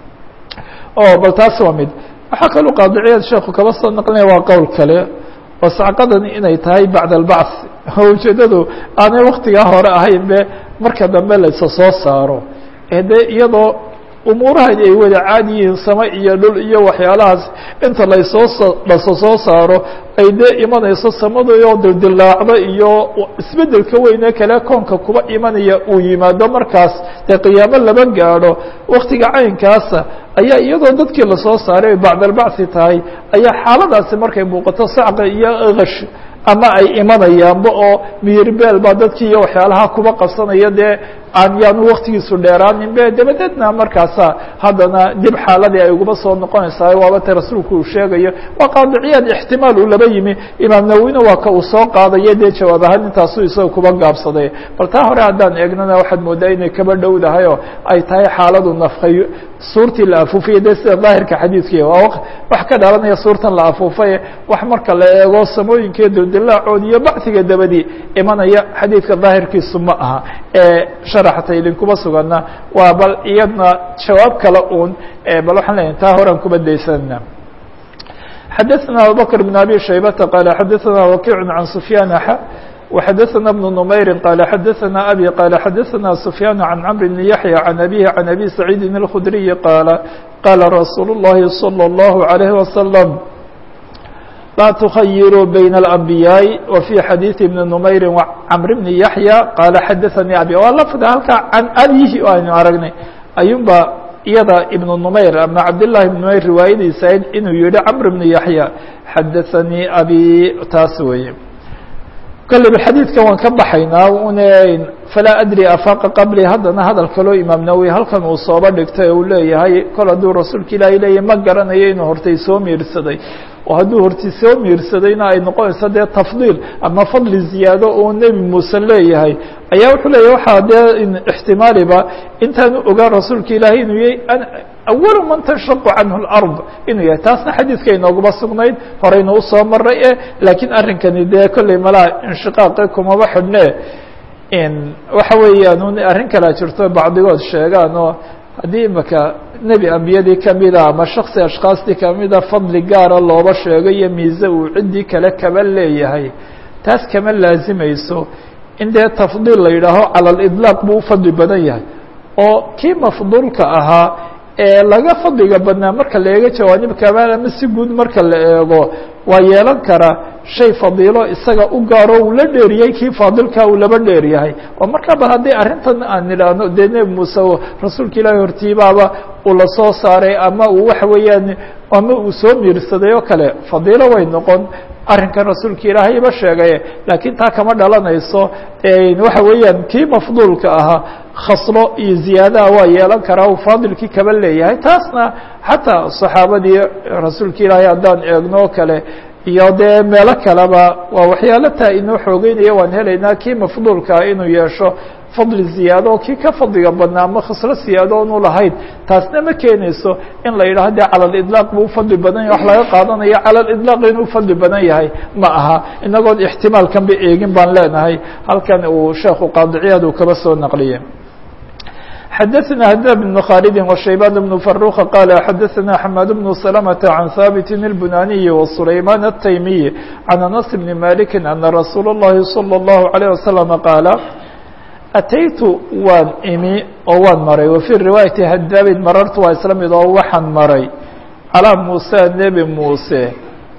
o bal taas waa mid waxaa kaloo qaadiciyaad sheeku kaba soo naqlinaya waa qowl kale oo sacqadani inay tahay bacda albacth oo ujeeddadu aanay waktigaa hore ahayn be marka dambe laysa soo saaro ee dee iyadoo umuurahan ay wada caadi yihiin sama iyo dhul iyo waxyaalahaas inta laysoo laso soo saaro ay dee imanayso samadaoo dildilaacdo iyo isbedelka weyne kale koonka kuba imanaya uu yimaado markaas dee qiyaamo laba gaadho waktiga caynkaasa ayaa iyadoo dadkii lasoo saaray bacdalbacthi tahay ayaa xaaladaasi markay muuqato sacqa iyo kash ama ay imanayaanba oo miyirbeel baa dadkii iyo waxyaalaha kuba qabsanaya dee aan yaanu waktigiisu dheeraanin be dabadeedna markaasa haddana dib xaaladii ay uguba soo noqonaysaa waaba te rasuulku uu sheegayo waa qaadiciyaad ixtimaal uu laba yimi imaam nawina waa ka uu soo qaadayo dee jawaab ahaan intaasu isaga kuba gaabsaday bal taa hore haddaan eegnana waxaad moodaa inay kaba dhowdahay oo ay tahay xaaladu nafkay suurtii la afuufaya dee sida daahirka xadiidkii waa wax ka dhalanaya suurtan la afuufaye wax marka la eego samooyinka dildilaacood iyo bacdiga dabadii imanaya xadiidka daahirkiisu ma aha ee sharaxta idinkuba sugana waa bal iyadna jawaab kale un bal waxaan leeyahay taa horean kuba daysanana xadaثna abubakr بn abi shaybata qala xadaثna wakic can sufyaan xa وxadaثna بن نmayri qala xadaثna abi qala xadaثna sufyaan can cmr bn yaحyى can abihi can abi saciidi الkhudriyi qaala qala rasuul الlahi slى الlahu عalيه waslم laa تkhayiruu bayna الأنbiyaaءi wa fي xadiiثi بni نmayri cmr bni yaحyى qaala xadaثanii abi waa lafda halkaa can abihi aynu aragnay ayuunba iyada ibnu numayr ama cabdالlahi ibn numayr riwaayadiisa inuu yihi cmr bni yaحyى xadaثanii abi taas weeye kalleba xadiidkan waan ka baxaynaa une falaa adri afaqa qabli haddana hadal kaloo imaam nawowi halkan uu sooba dhigtay uu leeyahay kol hadduu rasuulka ilaahay leeyahy ma garanayo inuu hortay soo miirsaday oo hadduu hortay soo miirsadayna ay noqonayso dee tafdiil ama fadli ziyaado uu nebi muuse leeyahay ayaa wuxuu leeyahy waxaa dee ixtimaaliba intaanu ogaan rasuulka ilaahay inuu yahay awalu man tanshaqu canhu اlard inuu yahay taasna xadiidka inooguma sugnayd horeyna usoo maray e laakiin arrinkani dee kolley malaha inshiqaaqi kumaba xidhne waxa weeyaan un arrin kalea jirto bacdigood sheegaan oo haddii imaka nebi ambiyadii kamida ama shaksi ashkaastii kamida fadli gaara looba sheego iyo miise uu ciddii kale kaba leeyahay taas kama laazimayso in dee tafdiil la yidhaaho cala lidlaaq buu u fadli badan yahay oo kii mafduulka ahaa ee laga fadliga badnaa marka la eego jawaanib kamaal ama si guud marka la eego waa yeelan karaa shay fadiilo isaga u gaaro uu la dheeriyey kii faadilka uu laba dheer yahay oo markaa bal haddii arrintan aan idhaahno dee nebi muuse rasuulka ilaahi hortiibaaba uu lasoo saaray ama uu waxa weeyaan ama uu soo miirsaday oo kale fadiilo way noqon arrinkan rasuulka ilaahayba sheegay laakiin taa kama dhalanayso waxa weeyaan kii mafduulka ahaa khaslo iyo ziyaadaha waa yeelan karaa uu faadilkii kaba leeyahay taasna xataa saxaabadii rasuulka ilaahay haddaan eegno o kale iyo dee meelo kaleba waa waxyaalo taa inoo xoogeynaya waan helaynaa kii mafduulkaa inuu yeesho fadli ziyaado oo kii ka fadliga badnaa ama khaslo siyaado onu lahayn taasna ma keenayso in la yidhaho de cala lidlaaq buu ufadli badan yahay wax laga qaadanayo cala lidlaaq inuu ufadli badan yahay ma aha inagoon ixtimaalkanba eegin baan leenahay halkan uu sheekhu qaadiciyaad uu kaba soo naqliyey xadaثna hda بن khالd وشhaybان بن فروخ qال xadaثna حmاd بن سلمة عن hاbت البناني وسليمان التيمي عن أنس بن مالك أن رsuuل اللhi صلى الله عليه وسلم qاaل ataytu waan imi oo waan maray وفي riواaيaةi hadاbid marartu waa isla mid oo waxaan maray calىa muسى nebi muuse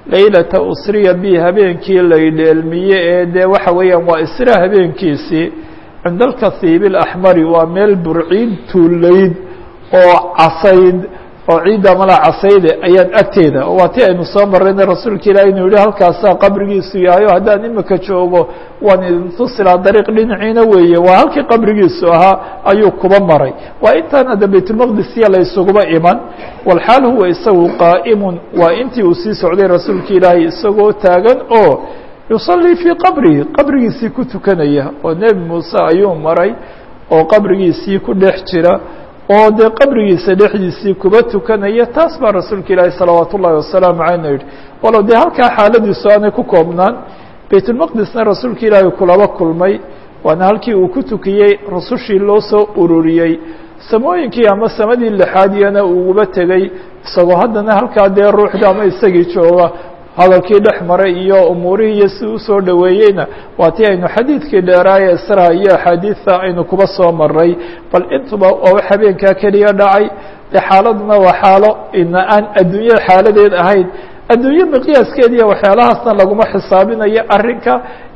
laylata usriya bi habeenkii laydheelmiye ee dee waxa weeyaan waa isra habeenkiisii cinda alkathiib alaxmari waa meel burciid tuulayd oo casayd oo ciidda mala casayde ayaan agteeda waa ti aynu soo marayna rasuulka ilahi inuu yihi halkaasaa qabrigiisu yahay o haddaan imika joogo waan idin tusilaa dariiq dhinaciina weeye waa halkii qabrigiisu ahaa ayuu kuba maray waa intaan hadda baytulmaqdisiya la isuguba iman walxaal huwa isagu qaa'imun waa intii uu sii socday rasuulka ilaahi isagoo taagan oo yusallii fii qabrihi qabrigiisii ku tukanaya oo nebi muuse ayuu maray oo qabrigiisii ku dhex jira oo dee qabrigiisa dhexdiisii kuba tukanaya taas baa rasuulka ilaahi salawaat ullahi wasalaamu caleyna yidhi walow dee halkaa xaaladiisu aanay ku koobnaan baytulmaqdisna rasuulka ilaahi kulaba kulmay waana halkii uu ku tukiyey rusushii loo soo ururiyey samooyinkii ama samadii lixaadiyana uuguba tegey isagoo haddana halkaa dee ruuxda ama isagii jooga hadalkii dhex maray iyo umuurihii iyo si usoo dhoweeyeyna waa tii aynu xadiidkii dheeraaye isra iyo axaadiidta aynu kuba soo maray bal intuba waa wax habeenkaa keliya dhacay dee xaaladuna waa xaalo ina aan adduunyada xaaladeed ahayn adduunye miqyaaskeed iyo waxyaalahaasna laguma xisaabinayo arrinka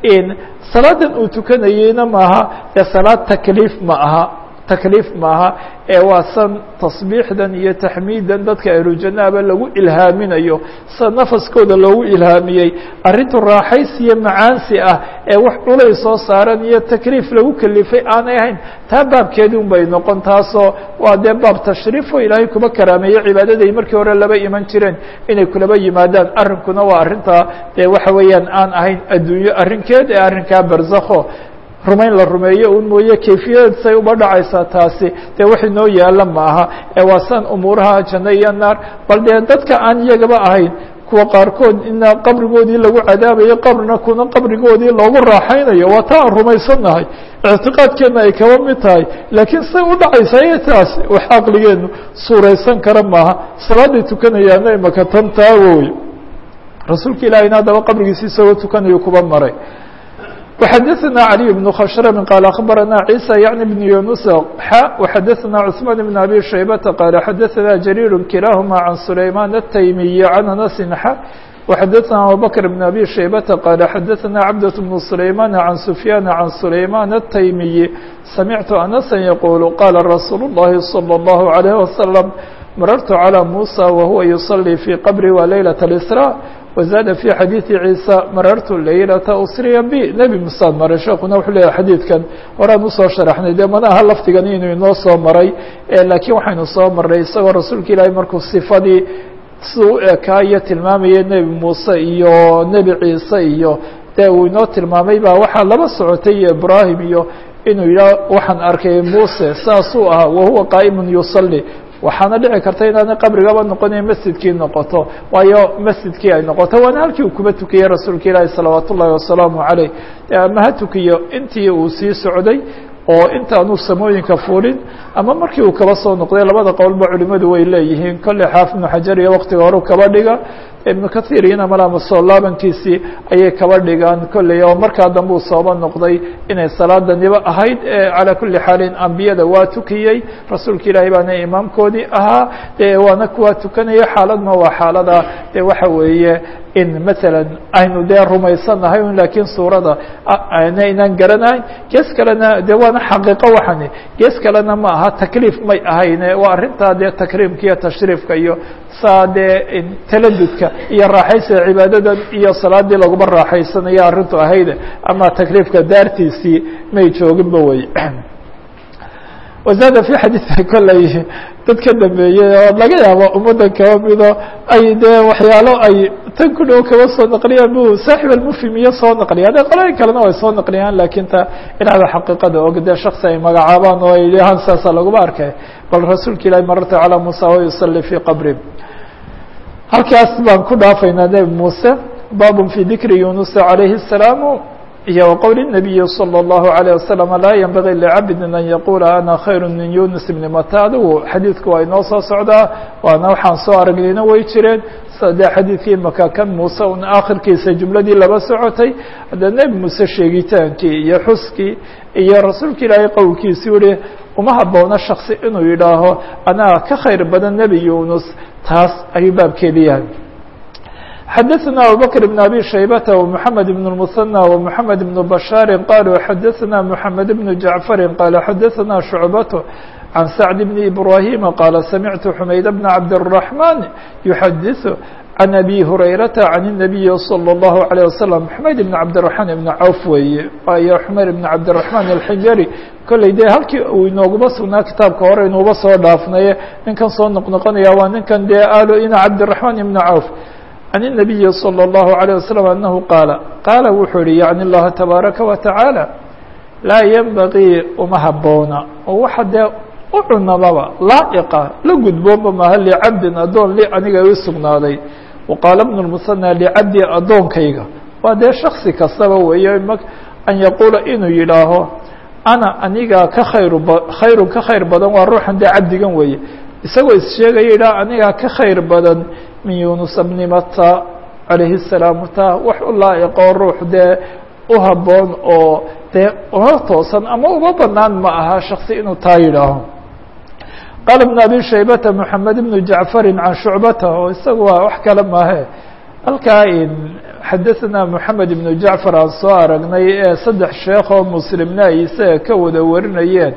salaadan uu tukanayeyna maaha dee salaad takliif ma aha takliif maaha ee waa san tasbiixdan iyo taxmiidan dadka ahlujanaaba lagu ilhaaminayo sida nafaskooda loogu ilhaamiyey arrintu raaxaysi iyo macaansi ah ee wax culay soo saaran iyo takliif lagu kelifay aanay ahayn taa baabkeedii un bay noqon taasoo waa dee baab tashriifo ilaahay kuba karaameeye cibaadaday markii hore laba iman jireen inay kulaba yimaadaan arrinkuna waa arrintaa dee waxa weeyaan aan ahayn adduunyo arrinkeed ee arrinkaa barzakho rumayn la rumeeyo un mooye kayfiyadeed say uba dhacaysaa taasi dee wax inoo yaala ma aha ee waa san umuuraha janno iyo naar bal dee dadka aan iyagaba ahayn kuwa qaarkood ina qabrigoodii lagu cadaabayo qabrina kuna qabrigoodii loogu raaxaynayo waa taa aan rumaysannahay ictiqaadkeenna ay kaba mid tahay laakiin say u dhacaysaa iyo taas wax caqligeenu suuraysan kara maaha salaaday tukanayaana imaka tan taa woy rasuulka ilahina haddaba qabrigiisi isagoo tukanayo kuba maray وxdثna علي بن khشhrم qال أخبرنا عيسى يعني بن يونس xا وxdثna عثمان بن أبي شhيبة qال xdثna جرير كلاهma عن سليمان التيمي عن أنس xا وxdثna أبوبكر بن أبي شhيبة qال xdثna عبدة بن سليمان عن سفيان عن سليمان التيمي سمعت أنسا يقول qال رsuuل اللhi صلى الله عليه وسلم مررت على موسى وهو يصلي في qبري وليلة الإسراء وزاد في xadيiثi عيسى marartu laylata usriya b nebi musaad maray sheekuna wuxuu leeyahay xadiidkan horaan usoo sharaxnay dee mana aha lafdigan inuu inoo soo maray laakiin waxaynu soo maray isagoo rasuulka ilaahay markuu sifadii siduu u ekaa iyo tilmaamayay nebi muuse iyo nebi ciise iyo dee uu inoo tilmaamay baa waxaa laba socotay iyo ibrahim iyo inuu yidhaah waxaan arkay muuse saasuu ahaa wahuwa qaa'imu yusalي waxaana dhici karta inaanay qabrigaba noqonayn masjidkii noqoto waayo masjidkii ay noqoto waana halkii uu kuba tukiyey rasuulka ilaahi salawaat ullahi wasalaamu caleyh ama ha tukiyo intii uu sii socday oo intaanu samooyinka fulin ama markii uu kaba soo noqday labada qowlba culimadu way leeyihiin kolley xaafid ibnu xajar iyo waktiga horu kaba dhiga ibnu kahiir iyona malama soo laabankiisii ayay kaba dhigaan kolley oo markaa dambe uu sooba noqday inay salaadaniba ahayd calaa kuli xaalin ambiyada waa tukiyey rasuulka ilaahay baana imaamkoodii ahaa de waana kuwaa tukanaya xaaladna waa xaalada de waxa weeye in maala aynu dee rumaysanahay un laakiin suurada aynaan garanayn gees kalena de waana xaqiiqo waxani gees kalena ma aha takliif may ahayne waa arrintaa dee takriimka iyo tashriifka iyo saa dee taladudka iyo raaxaysiga cibaadadan iyo salaadii laguma raaxaysanayo arrintu ahayde ama takliifka daartiisii may jooginba wey wazaada fi xadiidka kolley dad ka dambeeyey oo laga yaabo ummaddan kaba mido ay dee waxyaalo ay tan ku dhow kaba soo naqliyaan bu saaxib almufhim iyo soo naqliya de qolooyin kalena way soo naqliyaan lakin ta inaada xaqiiqada og dee shaksi ay magacaabaan oo ay dhahaan saasa laguma arkay bal rasuulka ilahi mararta calaa musa wa yusali fii qabri halkaas baan ku dhaafaynaa nebi muuse babun fi dikri yunusa calayhi الsalaamu iyo وqول النabiyi slى الlaهu عalيه waslم laa ynbagي lcabdi an yaqula ana khayr min yunus bni mata adigu xadiidku waa inoo soo socdaa waana waxaan soo aragnayna way jireen de xadiidkii maka kan muuse un akhirkiisa jumladii laba socotay hadda nebi muuse sheegitaankii iyo xuskii iyo rasuulka ilaahay qowlkiisi yihi uma haboona shaksi inuu yidhaaho anaa ka khayr badan nebi yunus taas ayuu baabkeedi yahay xadaثna abubakr بn abi shaybata ومحamed بn الmuثنى ومحamed بn bashاari qaluu xadaثna mحamed بn jaعfari qaala xadaثna شhucbaة عن سعد بن إبراهيم قال سمعت حميد بن عبد الرحمن يحدث عن أبي هريرة عن النبي صلى الله عليه وسلم حميد بن عبد الرحمن بن عوف weeye waayo حمير بن عبد الرحمن الحجري kolley dee halkii uu inooguba sugnaa kitaabka hore inuuba soo dhaafnaye ninkan soo noqnoqonaya waa ninkan dee aalo ina cabdiلرحمن بن عوف عن النبي صلى الله عليه وسلم أنه قال qaala wuxuu yihi يعني الlaha تبaaرaكa وتaعالى laa ينبغيi uma haboona oo waxa dee u cunamaba laa'iqa la gudboonba maha licabdin addoon li aniga i sugnaaday waqaala bnu lmusanى licabdi addoonkayga waa dee shaksi kastaba weeye an yaquula inuu yidhaaho ana anigaa ka khayru khayrun ka khayr badan waa ruuxan dee cabdigan weeye isagoo issheegaya yidhaha anigaa ka khayr badan min yunusa bni mata calayhi الsalaam ta wax u laa'iqoo ruux dee u haboon oo dee uma toosan ama uma banaan ma aha shaksi inuu taa yidhaaho qال بن أbي شhaybة محamed بن jaعفr عan شhuعbata oo isaga waa wax kale maahe halkaa xadaثna محamed بن jaعفar aan soo aragnay ee saddex sheekh oo mslimna ay isaga ka wada warinayeen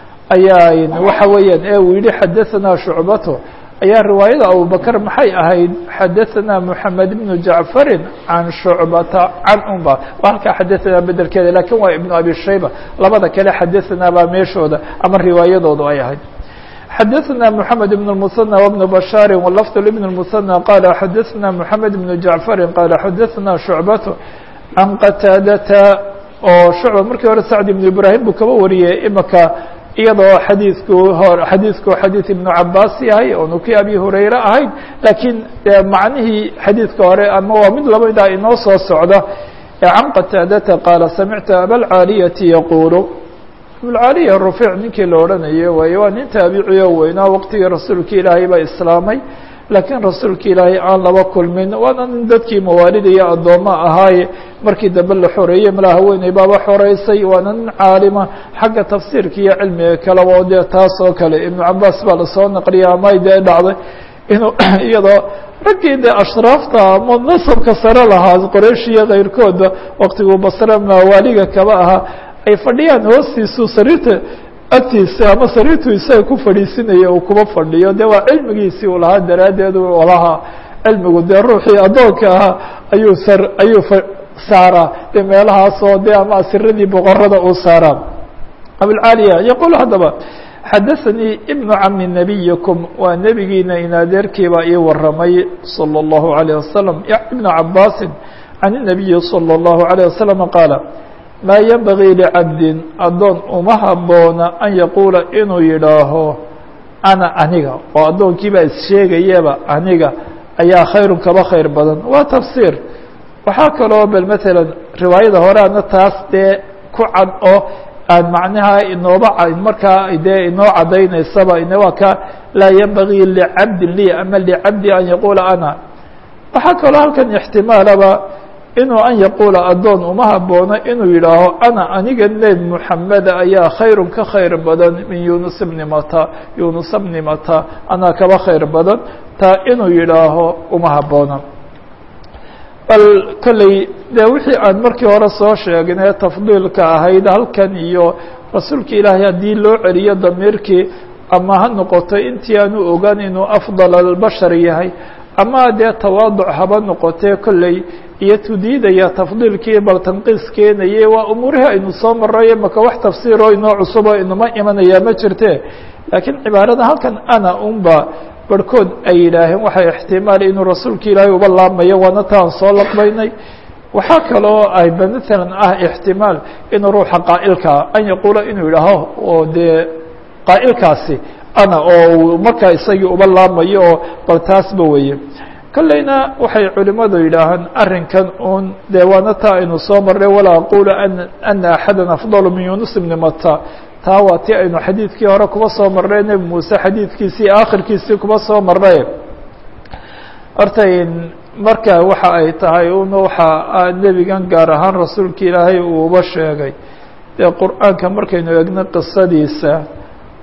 ayaa waxa weeyaan ee uu yihi xadaثna شhuعbato ayaa riwaayada abubakr maxay ahayd xadaثna محamed بن jaعفari عan شhuعbata can umba halkaa xadaثna bedelkeeda lakin waa iبن abi shayba labada kale xadaثna baa meeshooda ama riwaayadoodu ay ahayd xadaثna mحamed بن المثنى وبن bشhاar wlفظ لبن المثنى qال xadaثna mحamed بن jaعفari qال xadaثna شhuعbaة can qataadata oo shucba markii hore sacd iبن ibrahim buu kaba wariyey imaka iyadoo xadiiku xadiiku xadiiث iبن cabaas yahay oonu kii abi hurayre ahayd lakiin macnihii xadiidka hore ama waa mid lamida inoo soo socda can qataadata qaala samictu abاlcaaliyati yaqul abulcaaliya rufiic ninkii la odhanayo waaye waa nin taabiciyo weynaa waqtigii rasuulka ilaahay baa islaamay laakiin rasuulka ilaahay aan laba kulmin waana nin dadkii mawaalida iyo addooma ahaaye markii dambe la xoreeyey malaa haweeney baaba xoreysay waana nin caalima xagga tafsiirka iyo cilmiga kaleba oo dee taas oo kale ibnu cabaas baa lasoo naqliya amay dee dhacday inuu iyadoo raggii dee ashraafta ama nasabka sare lahaa qoraysh iyo kayrkooda waqtiguu basre mawaaliga kaba ahaa ay fadhiyaan hoostiisu sariirta agtiisa ama sariirtu isaga ku fadhiisinaya uu kuba fadhiyo de waa cilmigiisii uu lahaa daraaddeed u lahaa cilmigu dee ruuxii addoonka ahaa ayuu sar ayuu saaraa de meelahaasoo de ama asiradii boqorada uu saaraa abulcaaliya yaquul haddaba xadaثanii ibnu cami nabiyikum waa nebigiina in adeerkiibaa ii waramay salى الlahu عalيه wasalam ibnu cabaasin can الnabiyi salى الlahu عalيه wasalam qaala maa yenbagii licabdin addoon uma haboona an yaquula inuu yidhaaho ana aniga oo addoonkiibaa issheegayaba aniga ayaa khayrun kaba khayr badan waa tafsiir waxaa kaloo bel matalan riwaayada hore ana taas dee ku cad oo aan macnaha inooba markaa dee inoo caddaynaysaba waa ka laa yenbagii licabdin li ama licabdi an yaquula ana waxaa kaloo halkan ixtimaalaba inuu an yaquula addoon uma haboono inuu yidhaaho ana aniga nebi moxameda ayaa khayrun ka khayr badan min yunus bni mata yunusa bni mata anaa kaba khayr badan taa inuu yidhaaho uma haboono bal kolley dee wixii aan markii hore soo sheegnay tafdiilka ahayd halkan iyo rasuulka ilaahay haddii loo celiyo damiirkii ama ha noqoto intii aanu ogaan inuu afdal albashar yahay ama dee tawaaduc haba noqotee kolley iyo tudiidaya tafdiilkii bal tanqiis keenaye waa umuurihii aynu soo maray maka wax tafsiiroo inoo cusuboo inuma imanayaa ma jirte laakiin cibaarada halkan ana unba barhkood ay yidhaaheen waxay ixtimaal inuu rasuulka ilaahay uba laamayo waana taan soo laqbaynay waxaa kaloo ay matalan ah ixtimaal inuu ruuxa qaa'ilkaa an yaquula inuu yidhaaho oo dee qaa'ilkaasi ana oo markaa isagii uba laamayo oo bal taasba weeye kolleyna waxay culimadu yidhaahaan arrinkan un dee waana taa aynu soo marray walaa aqulu ana axada afdalu min yunus bni mata taa waa ti aynu xadiidkii hore kuba soo marray nebi muuse xadiidkiisii aakhirkiisii kuba soo marray horta marka waxa ay tahay un waxa nebigan gaar ahaan rasuulka ilaahay uu uba sheegay dee qur-aanka markaynu egno qisadiisa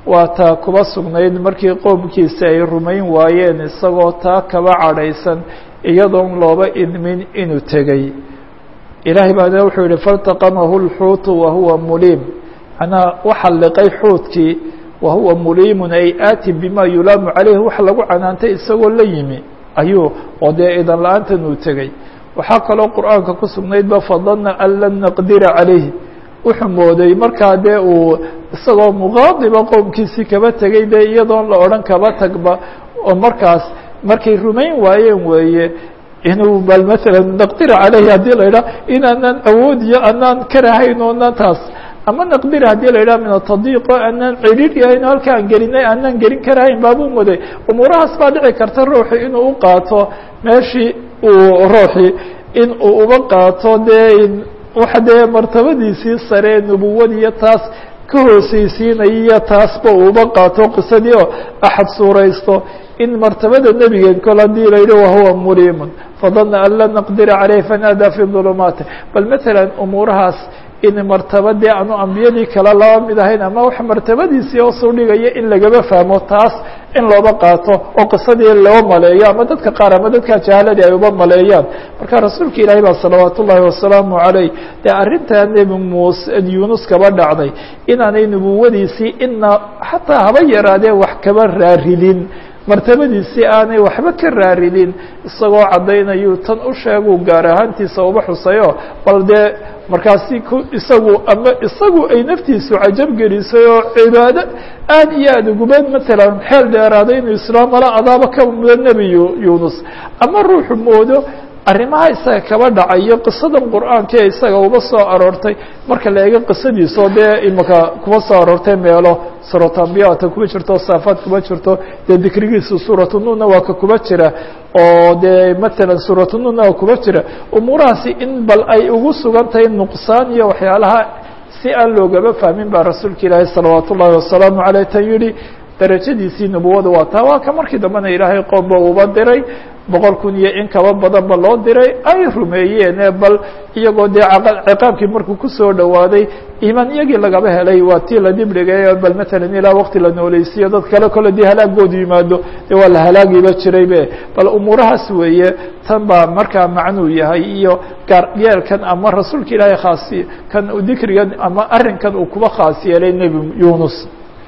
waa taa kuba sugnayd markii qoomkiisa ay rumayn waayeen isagoo taa kaba cadhaysan iyadoon looba idmin inuu tegey ilaahay baana wuxuu yihi faltaqamahu lxuutu wahuwa muliim manaa waxa liqay xuutkii wahuwa muliimun ay aati bima yulaamu caleyhi wax lagu canaantay isagoo la yimi ayuu oo dee idan la-aantan uu tegey waxaa kaloo qur'aanka ku sugnaydba fadana an lan naqdira calayhi wuxuu mooday markaa dee uu isagoo muqaadiba qowmkiisii kaba tegey dee iyadoon la odhan kaba tagba oo markaas markay rumayn waayeen weeye inuu bal maalan naqdira caleyhi haddii la idhaha inaanaan awoodiyo anaan karahayn oonaan taas ama naqdira haddii la yidhaha min atadiiqo anaan cidhiir yahayn o halka aan gelinay anaan gelin karahayn baabuu muday umuurahaas baa dhici karta ruuxi inuu u qaato meeshii uu ruuxi in uu uba qaato dee waxa dee martabadiisii sare nubuwadiiyo taas ka hooseysiinayiyo taasba uuba qaato qisadii oo axad suuraysto in martabada nebigeed kol haddii la yidhi wahuwa muliimun fadana an lan naqdira caleyh fanaadaa fi dulumaati bal matalan umuurahaas in martabadii aanu ambiyadii kale laba mid ahayn ama wax martabadiisii hoosuu dhigaya in lagaba fahmo taas in looba qaato oo qisadii loo maleeyo ama dadka qaar ama dadka jahaaladii ay uba maleeyaan marka rasuulka ilaahay baa salawaat ullaahi wasalaamu calayh dee arrintaa nebi muuse yunus kaba dhacday inaanay nubuwadiisii ina xataa haba yaraadee wax kaba raaridin martabadiisii aanay waxba ka raaridin isagoo caddaynayuu tan u sheeguu gaar ahaantiisa uba xusayo bal dee markaasi ku isagu ama isagu ay naftiisu cajab gelisay oo cibaado aad iyo aad uguba matalan xeel dheeraaday inuu islaam mala adaaba ka mudo nebi yunus ama ruuxu moodo arrimaha isaga kaba dhacayo qisadan qur'aanka ee isaga uba soo aroortay marka la eego qisadiisoo dee imika kuma soo aroortay meelo suuratu ambiyata kuma jirto saafaad kuma jirto dee dikrigiisu suuratu nunna waa ka kuma jira oo dee matalan suuratu nunna waa kuma jira umuurahaasi in bal ay ugu sugan tahay nuqsaan iyo waxyaalaha si aan loogaba fahmin baa rasuulka ilaahi salawaat ullaahi wasalaamu caleyh tan yihi darajadiisii nubuwada waa taa waa ka markii dambena ilaahay qoomba uba diray boqol kun iyo in kaba badanba loo diray ay rumeeyeene bal iyagoo dee ciqaabkii markuu kusoo dhowaaday iimaan iyagii lagaba helay waa tii la dibdhigay bal matalan ilaa waqti la nooleysiiyo dad kale kole dii halaagoodu yimaado dee waa la halaagiiba jiraybe bal umuurahaas weeye tan baa markaa macnuu yahay iyo gaar yeelkan ama rasuulka ilaahay khaasi kan dikrigan ama arrinkan uu kuba khaas yeelay nebi yunus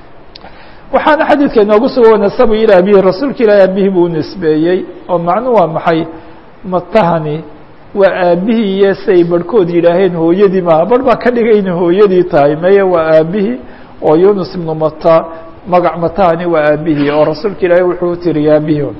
waxaana xadiidka inoogu suga wanasabu ilى abihi rasuulka ilaahi aabihii buu nisbeeyey oo macnu waa maxay matahani waa aabihii iyo siay barhkood yidhaaheen hooyadii maaha barh baa ka dhigay inay hooyadii tahay meye waa aabihii oo yunus ibnu mata magac matahani waa aabihii oo rasuulka ilaahi wuxuu tiri aabihii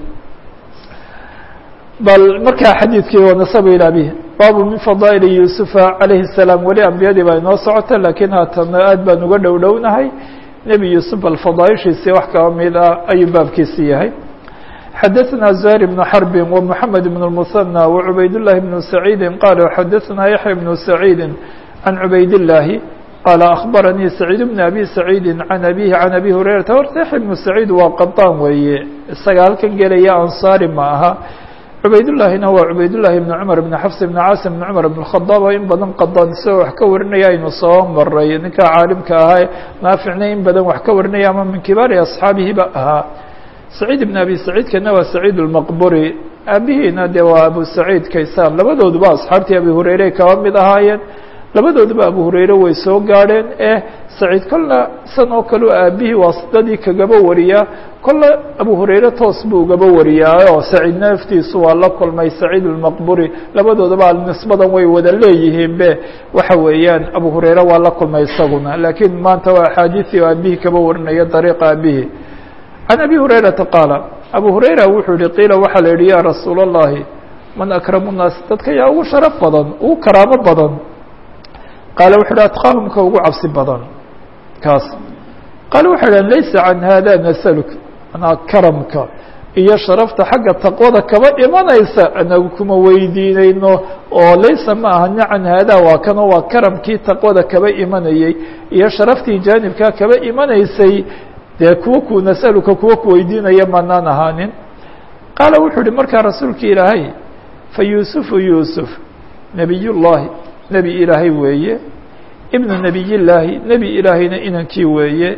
bal markaa xadiidkii wanasabu ilى abihi baabu min fadaa'ili yusufa calayhi الsalaam weli ambiyadii baa inoo socota lakiin haatana aad baan uga dhow dhownahay nebi yuusuf bal fadaaishiisii wax kaba mid ah ayuu baabkiisi yahay xadaثna زهير بن حرب ومحمد بن المثنى وعbayd اللhi بن سعيid qال xadaثna يحيى بن سعيid عن عbayd اللahi qال أخبرنيi سعيid بن أbي سعيid عن أbيه عن أbي هريرaةa horta يحيى بن سعيid waa qaطاn weeye isaga halkan gelaya anصاri ma aha cubaydاللahina waa cubaydاللahi بن cمر بن xفs بن cاasim بن cمر بن الخطاab in badan qadan isagoo wax ka warinaya aynu soo maray ninka caalimka ahaa naaficna in badan wax ka warinaya ama min kibaari أصxaabihiba ahaa سacيid بن abi سacيidkana waa سacيid الmqburi aabihiina de waa abu سacيid kaysaan labadooduba asxaabtii abi hurayre kaba mid ahaayeen labadooduba abu hurayre way soo gaadheen eh saciid kolla san oo kale aabihii waasidadii kagaba wariyaa kolle abu hurayre toos buu ugaba wariyaa oo saciid naftiisu waa la kulmay saciid الmaqburi labadoodaba nisbadan way wada leeyihiin be waxa weeyaan abu hurayre waa la kulmay isaguna lakiin maanta waa axaadiثii aabihii kaba warinaya dariiqa aabihii can abi hurayrata qaala abu hurayra wuxuu yihi qiila waxaa la yihi ya rasuul الlahi man akramu الnaas dadka yaa ugu sharaf badan ugu karaamo badan qaala wuxu uhi atqaahum ka ugu cabsi badan kaas qaala waxay dhahn laysa can hada nasaluk anaa karamka iyo sharafta xagga taqwada kaba imanaysa anagu kuma weydiinayno oo laysa ma ahani can hada waa kanoo waa karamkii taqwada kaba imanayey iyo sharaftii jaanibkaa kaba imanaysay dee kuwa ku nasaluka kuwa ku weydiinaya manaan ahaanin qaala wuxuu uhi markaa rasuulka ilaahay fa yuusufu yuusuf nebiy llahi nebi ilaahay weeye ibnu nebiy llaahi nebi ilaahayna inankii weeye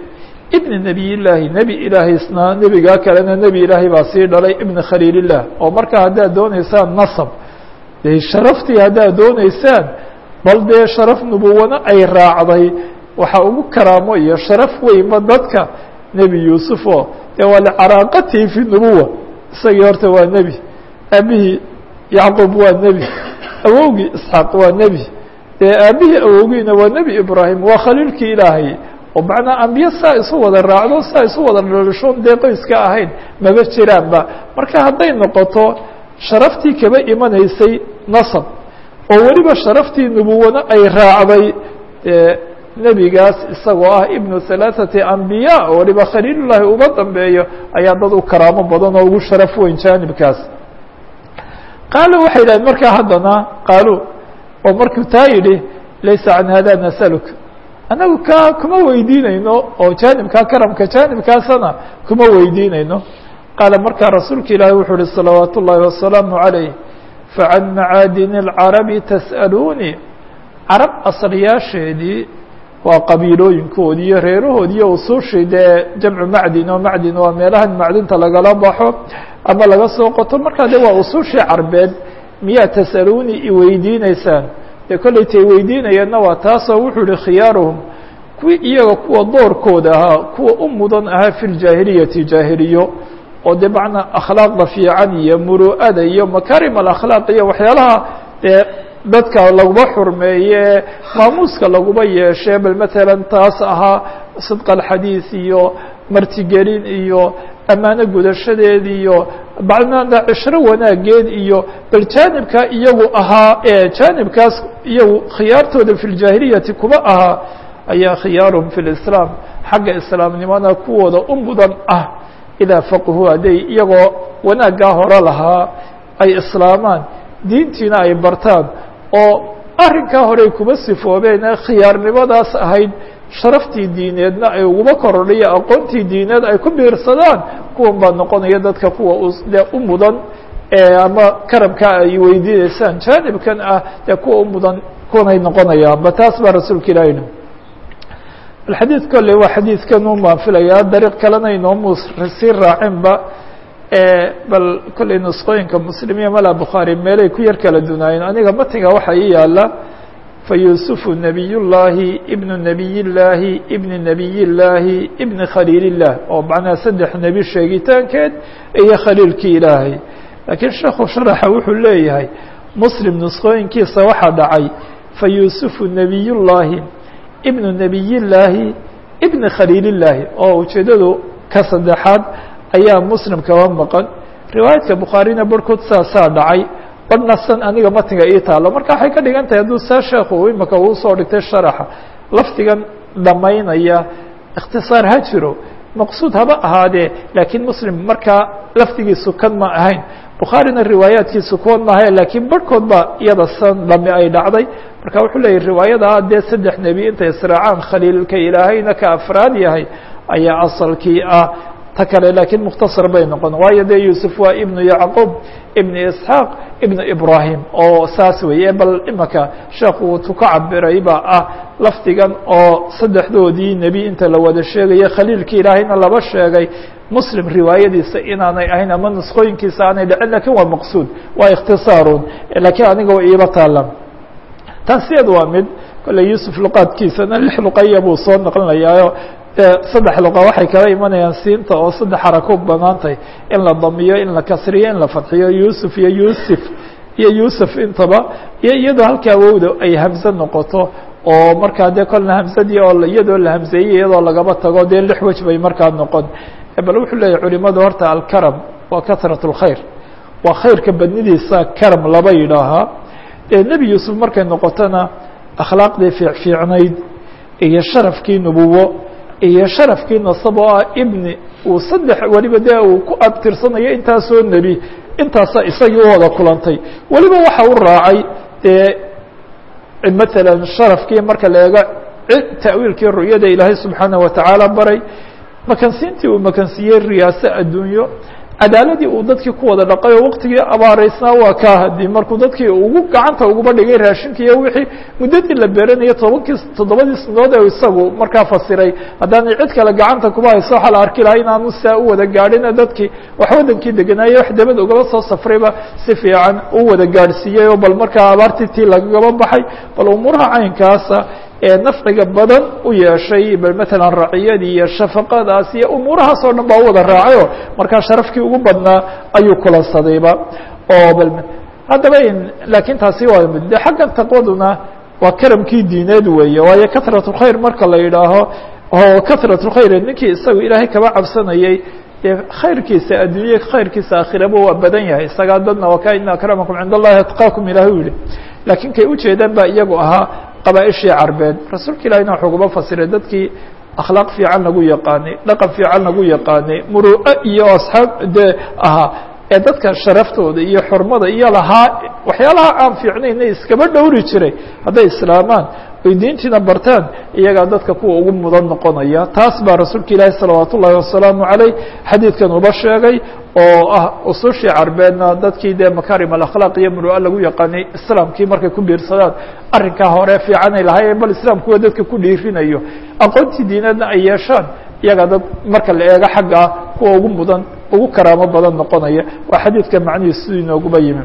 ibni nebiy llaahi nebi ilaahaysna nebigaa kalena nebi ilaahay baa sii dhalay ibni khaliilillah oo marka haddaad dooneysaan nasab dee sharaftii haddaad dooneysaan bal dee sharaf nubuwana ay raacday waxaa ugu karaamo iyo sharaf weynba dadka nebi yuusuf oo dee waa licaraaqatihi fi nubuwa isagii horta waa nebi aabihii yacquub waa nebi awowgii isxaaq waa nebi dee aabihii awowgiina waa nebi ibraahim waa khaliilkii ilaahay oo macnaa ambiye saa isu wada raacdo saa isu wada dhalishoon dee qoyska ahayn maba jiraanba marka hadday noqoto sharaftii kaba imanaysay nasab oo weliba sharaftii nubuwana ay raacday dee nebigaas isagoo ah ibnu halaaثati ambiya oo waliba khaliilullaahi uga dambeeyo ayaa dad u karaamo badan oo ugu sharaf weyn jaanibkaas qaalo waxay yidhahdeen markaa haddana qaalo oo markuu taa yidhi laysa can hada nasaluk annagu ka kuma weydiinayno oo jaanibkaa karamka jaanibkaasana kuma weydiinayno qaala markaa rasuulka ilaahi wuxuu uhi salawaat ullaahi wasalaamu عalayh facan macaadini اlcarabi tas'aluunii carab asalyaasheedii waa qabiilooyinkoodii iyo reerahoodii iyo usuushii dee jamcu macdin oo macdin waa meelahan macdinta lagala baxo ama laga soo qoto markaa de waa usuushii carbeed miyaa tas'aluuni iweydiineysaan dee kollaytay weydiinayeenna waa taasoo wuxuu ihi khiyaaruhum kuwii iyaga kuwa doorkooda ahaa kuwa u mudan ahaa fi ljaahiliyati jaahiliyo oo dee macnaa akhlaaqda fiican iyo muru'ada iyo makaarim alakhlaaq iyo waxyaalaha dee dadka laguma xurmeeye maamuuska laguma yeeshe bal matalan taas ahaa sidqa alxadiis iyo martigelin iyo ammaano gudashadeed iyo bacnada cishro wanaageed iyo bal jaanibkaa iyagu ahaa ee jaanibkaas iyagu khiyaartooda fi ljaahiliyati kuma ahaa ayaa khiyaaruhum fi lislaam xagga islaamnimada kuwooda u mudan ah idaa faqhu hadday iyagoo wanaaggaa hore lahaa ay islaamaan diintiina ay bartaan oo arrinkaa horey kuma sifoobeen ee khiyaarnimadaas ahayd sharaftii diineedna ay uguma korodhayo aqoontii diineed ay ku biirsadaan kuwan baa noqonaya dadka kuwa dee u mudan ama karamkaa ay weydiineysaan jaanibkan ah dee kuwa u mudan kuwanay noqonayaan ba taas baa rasuulka ilahi yihi alxadiid kolley waa xadiidkan u maafilayaa dariiq kalena inoomu sii raacinba bal kolley nusqooyinka muslimiya mala bukhaari meelay ku yar kala dunaayeen aniga matiga waxaa ii yaala fayuusufu nabiy llaahi ibnu nabiy llaahi ibni nabiy llaahi ibni khaliil illah oo macnaha saddex nebi sheegitaankeed iyo khaliilkii ilaahay laakiin sheekhu sharaxa wuxuu leeyahay muslim nusqooyinkiisa waxaa dhacay fayuusufu nabiy llaahi ibnu nabiy llaahi ibni khaliil illaahi oo ujeedadu ka saddexaad ayaa muslim kaba maqan riwaayadka bukhaarina barhkood saasaa dhacay badhna san aniga matiga ii taalo marka waxay ka dhigan tahay hadduu saa sheekhu imika uu soo dhigtay sharaxa lafdigan dhamaynaya ikhtisaar ha jiro maqsuud haba ahaadee laakiin muslim markaa lafdigiisu kan ma ahayn bukhaarina riwaayaadkiisu kuwan maaha laakiin barhkood baa iyada san dhami ay dhacday marka wuxuu leeyahy riwaayada dee saddex nebi intay israacaan khaliilka ilaahayna ka afraad yahay ayaa asalkii ah ta kale laakiin mukhtasar bay noqon waayo dee yuusuf waa ibnu yacquub ibnu isxaaq ibnu ibrahim oo saas weeye bal imaka sheekhu tu ka cabiray baa ah lafdigan oo saddexdoodii nebi inta la wada sheegaya khaliilkii ilaahayna laba sheegay muslim riwaayadiisa inaanay ahayn ama nusqooyinkiisa aanay dhicin lakin waa maqsuud waa ikhtisaarun lakiin aniga wa iiba taala taasiyad waa mid kolley yuusuf luqaadkiisana lix luqaya buu soo naqlinayaayo saddex luqa waxay kala imanayaan siinta oo saddex xarako banaantay in la damiyo in la kasriyo in la fadxiyo yuusuf iyo yuusuf iyo yuusuf intaba iyo iyadoo halkaa wowda ay hamse noqoto oo markaa dee kolna hamsadii oo iyadoo la hamseeyey iyadoo lagaba tago dee lix wej bay markaa noqon bal wuxuu leeyahy culimadu horta alkaram waa kasrat اlkhayr waa khayrka badnidiisa karam laba yidhaahaa nebi yuusuf markay noqotona akhlaaqdii fiicfiicnayd iyo sharafkii nubuwo iyo sharafkii nasab oo ah ibni uu saddex weliba dee uu ku abtirsanayo intaasoo nebi intaasaa isagii u wada kulantay weliba waxa u raacay dee matalan sharafkii marka la eego ta'wiilkii ru'yada ilaahay subxaanaه watacaala baray makansiintii uu makansiiyey riyaase adduunyo cadaaladii uu dadkii ku wada dhaqay oo waqtigii abaaraysnaa waa kaa hadii markuu dadkii ugu gacanta uguba dhigay raashinka iyo wixii muddadii la beeranayo tobankii toddobadii sanadood ee isagu markaa fasiray haddaanay cid kale gacanta kuba hayso waxaa la arki lahaa inaanu saa u wada gaadhina dadkii wax waddankii deganaaye wax dabad ugaba soo safrayba si fiican u wada gaadhsiiyey oo bal markaa abaartii tii lagagaba baxay bal umuuraha caynkaasa ee nafciga badan u yeeshay bal matalan raciyadii iyo shafaqadaas iyo umuurahaas oo dhan baa u wada raacay oo markaa sharafkii ugu badnaa ayuu kulansadayba oo bal haddaba laakiin taasi waa de xaggan taqwaduna waa karamkii diineed weeye waayo karat khayr marka la yidhaaho oo karat khayr ninkii isagu ilaahay kaba cabsanayay dee khayrkiisa adduunye khayrkiisa aakhiraba waa badan yahay isagaa dadna waa ka ina akramakum cind allahi atqaakum ilahi u yihi laakiin kay ujeedaan ba iyagu ahaa qabaaishii carbeed rasuulka ilahina wuxuu kuba fasiray dadkii akhlaaq fiican lagu yaqaanay dhaqan fiican lagu yaqaanay muru'o iyo asxaab dee ahaa ee dadka sharaftooda iyo xurmada iyo lahaa waxyaalaha aan fiicnayna iskaba dhowri jiray hadday islaamaan oy diintiina bartaan iyagaa dadka kuwa ugu mudan noqonaya taas baa rasuulka ilaahi salawaat ullahi wasalaamu caleyh xadiidkan uba sheegay oo ah usushii carbeedna dadkii dee makarim alakhlaaq iyo muru'a lagu yaqaanay islaamkii markay ku biirsadaan arrinkaa hore fiicanay lahaayeen bal islaamkuwa dadka ku dhiirinayo aqoontii diineedna ay yeeshaan iyagaa dad marka la eego xaggaa kuwa ugu mudan ugu karaamo badan noqonaya waa xadiidka macnihiis siduu inooguba yimi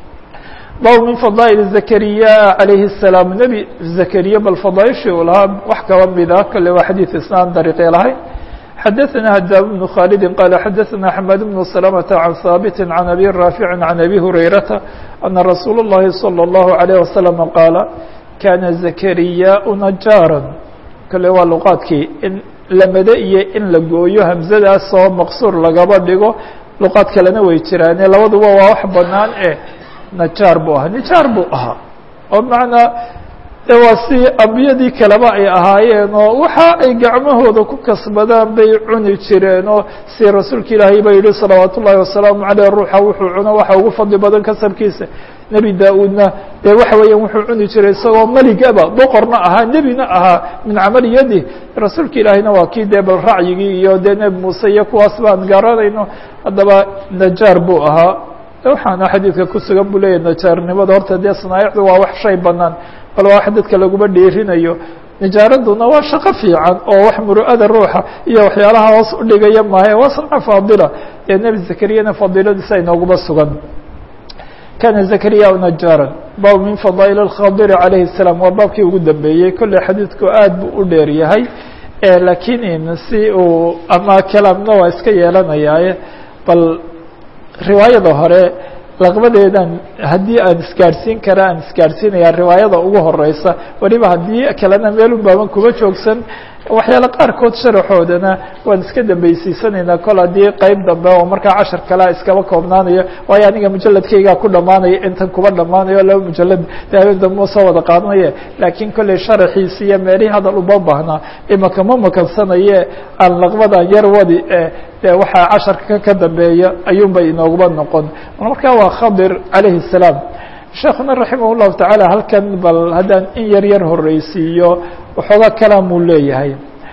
bab min fadaaئل zakariya عalayhi الsalaam nebi zakariya bal fadaaishii u lahaa wax kaba mida kale waa xadiid isnaan dariiqee lahay xadaثna hadaab بن khaalidi qala xadaثna xmad بن سلمة عan haaبit عan abi raafici عan abi hurayrata ana rasuul الlahi صلى الlaه عليه وasلم qaala kana zakariyaء najaaran kale waa luqaadkii in lamade iyo in la gooyo hamzadaas oo maqsuur lagaba dhigo luqaad kalena way jiraane labaduba waa wax banaan e najaar buu ahaa nijaar buu ahaa oo macnaa de waa si ambiyadii kaleba ay ahaayeen oo waxa ay gacmahooda ku kasbadaan bay cuni jireen oo si rasuulka ilaahay ba yihi salawaat ullahi wasalaamu caleyh ruuxa wuxuu cuno waxa ugu fadli badan kasabkiisa nebi daa-uudna dee waxa weeyaan wuxuu cuni jiray isagoo meligaba boqorna ahaa nebina ahaa min camali yadi rasuulka ilaahayna waa kii dee bal racyigii iyo dee nebi muuse iyo kuwaas baan garanayno haddaba najaar buu ahaa waxaana xadiidka ku sugan buu leeyahy najaarnimada horta dee sanaaicdu waa wax shay banaan bal waa wax dadka laguma dhiirinayo nijaaraduna waa shaqo fiican oo wax muru'ada ruuxa iyo waxyaalaha hoos udhigaya maahe waa sanco faadila ee nebi zakariyana fadiiladiisa inooguma sugan kana zakariya najaaran bab min fadaa'il اkhadiri calayhi الsalaam waa baabkii ugu dambeeyey kolley xadiidku aad buu u dheer yahay lakiin si uu ama kalaamna waa iska yeelanayaaye bal riwaayada hore laqbadeedan haddii aan isgaadhsiin kara aan isgaadhsiinaya riwaayada ugu horeysa weliba haddii kalena meelun baaban kuma joogsan waxyaale qaarkood sharaxoodana waan iska dambeysiisanaynaa kol haddii qeyb dambe oo markaa cashar kalea iskaba koobnaanayo waayo aniga mujaladkaygaa ku dhamaanaya intan kuba dhamaanayo laba mujalad daawin dambe soo wada qaadanaye laakiin kolley sharaxiisi iyo meelihii hadal uma baahnaa imaka ma makansanaye aan laqbadan yar wadi de waxaa casharka ka dambeeya ayuunbay inooguma noqon marka waa khadir calayhi الsalaam sheekuna raximah الlahu taعala halkan bal haddaan in yar yar horeysiiyo waxoogaa kalaamuu leeyahay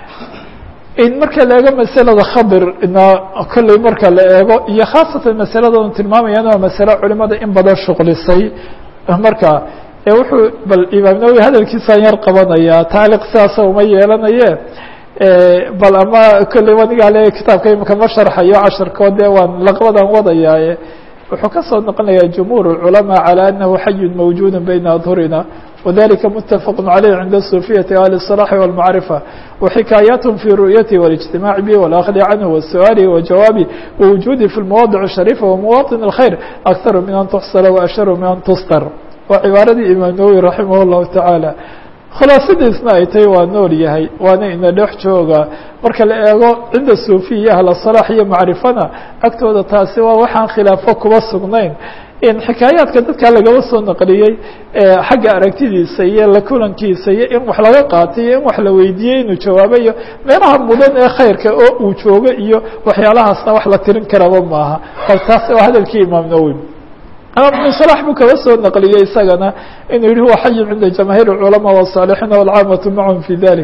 in marka la eego masalada khadir na kolley marka la eego iyo khaasatan masalada un tilmaamayaan waa masale culimada in badan shuqlisay marka wuxuu bal imaam nawowi hadalkiisaan yar qabanaya taaliq sidaasa uma yeelanaye bal ama kolley anigaa le kitaabka imika ma sharxayo casharkoo dee waan laqbadan wadayaaye wuxuu ka soo noqonayaa jumhuur الculamaa calى anahu xayun mawjuud bayna adhurina wadalika mutafaq عaleyh cinda الsufiyati ahli الصلاح والmacriفة وxikaayaathm fi ru'yatihi والاجtimاع bih واlأkhdi canhu وasu'aalihi وajawaabi وwujuudi fi اlmawaadiع الشharيفة وmawaطن الkhayr أkثar min an tuxsla وأshar min an tustar waa cibaaradii imaam nawowi raximah الlahu taعaalى khulaasadiisna ay tahay waa nool yahay waana ina dhex jooga marka la eego cinda suufiya ahla salaax iyo macrifana agtooda taasi waa waxaan khilaafo kuba sugnayn in xikaayaadka dadka lagaba soo naqliyey xagga aragtidiisa iyo la kulankiisa iyo in wax laga qaatay iyo in wax la weydiiyey inuu jawaabo iyo meelaha mudan ee khayrka oo uu joogo iyo waxyaalahaasna wax la tirin karaba maaha bal taas waa hadalkii imaam nawowi imaam صلاح buu kaba soo naqliyey isagana inuu yihi huwa xayu cinda jamaahiir الculamaa والصاalixiina والcaamatu macahum fi dalik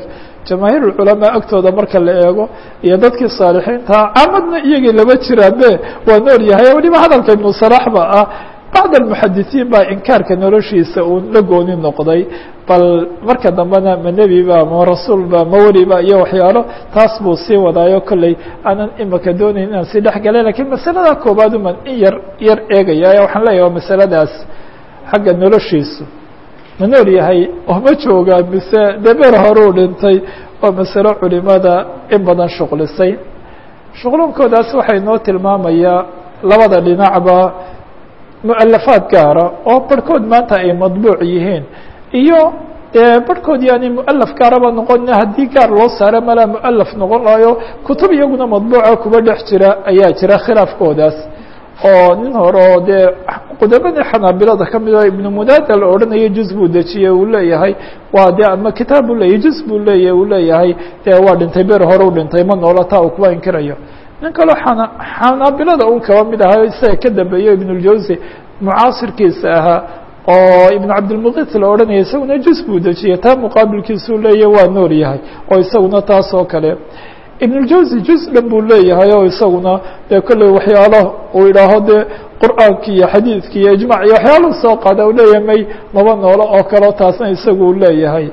jamaahiir ulculamaa agtooda marka la eego iyo dadkii saalixiintaa caamadna iyagii lama jiraabe waa nool yahay weliba hadalka ibnu salax ba ah bacd almuxadisiin baa inkaarka noloshiisa uu la gooni noqday bal marka dambena ma nebiba ma rasuulba ma weliba iyo waxyaalo taas buu sii wadaayo kolley aanan imika doonayn inaan sii dhex galay lakiin masalada koobaad uman in yar yar eegaya waxaan leeyahay waa masaladaas xagga noloshiisu ma nool yahay oo ma joogaa mise dabeer horuu dhintay oo masalo culimada in badan shuqlisay shuqlunkoodaas waxay noo tilmaamayaa labada dhinacba mualafaad gaara oo barhkood maanta ay madbuuc yihiin iyo dee barhkood yaani mualaf gaaraba noqona haddii gaar loo saaro malaa mualaf noqon lahayo kutub iyaguna madbuuca kuba dhex jira ayaa jira khilaafkoodaas oo nin hore oo dee qudabadii xanaabilada kamid o ibnu mudaada la odhanayo juz buu dejiyey uu leeyahay waa de ama kitaab buu leeyahy juz buu leeyahy uu leeyahay dee waa dhintay ber hore u dhintay ma noola taa uu kuba inkirayo nin kaloo xana xanaabilada un kaba mid ahayo isaga ka dambeeyo ibnuljawsi mucaasirkiisa ahaa oo ibnu cabdilmuqit la odhanaya isaguna juz buu dejiyey taa muqaabilkiisuu leeyahy waa nool yahay oo isaguna taas oo kale ibnuljawsi juz dhan buu leeyahay oo isaguna dee kolley waxyaalo uu idhaaho dee qur'aanki iyo xadiidki iyo ijmac iyo waxyaalahu soo qaada u leeyahay may maba noolo oo kaleo taasna isagu u leeyahay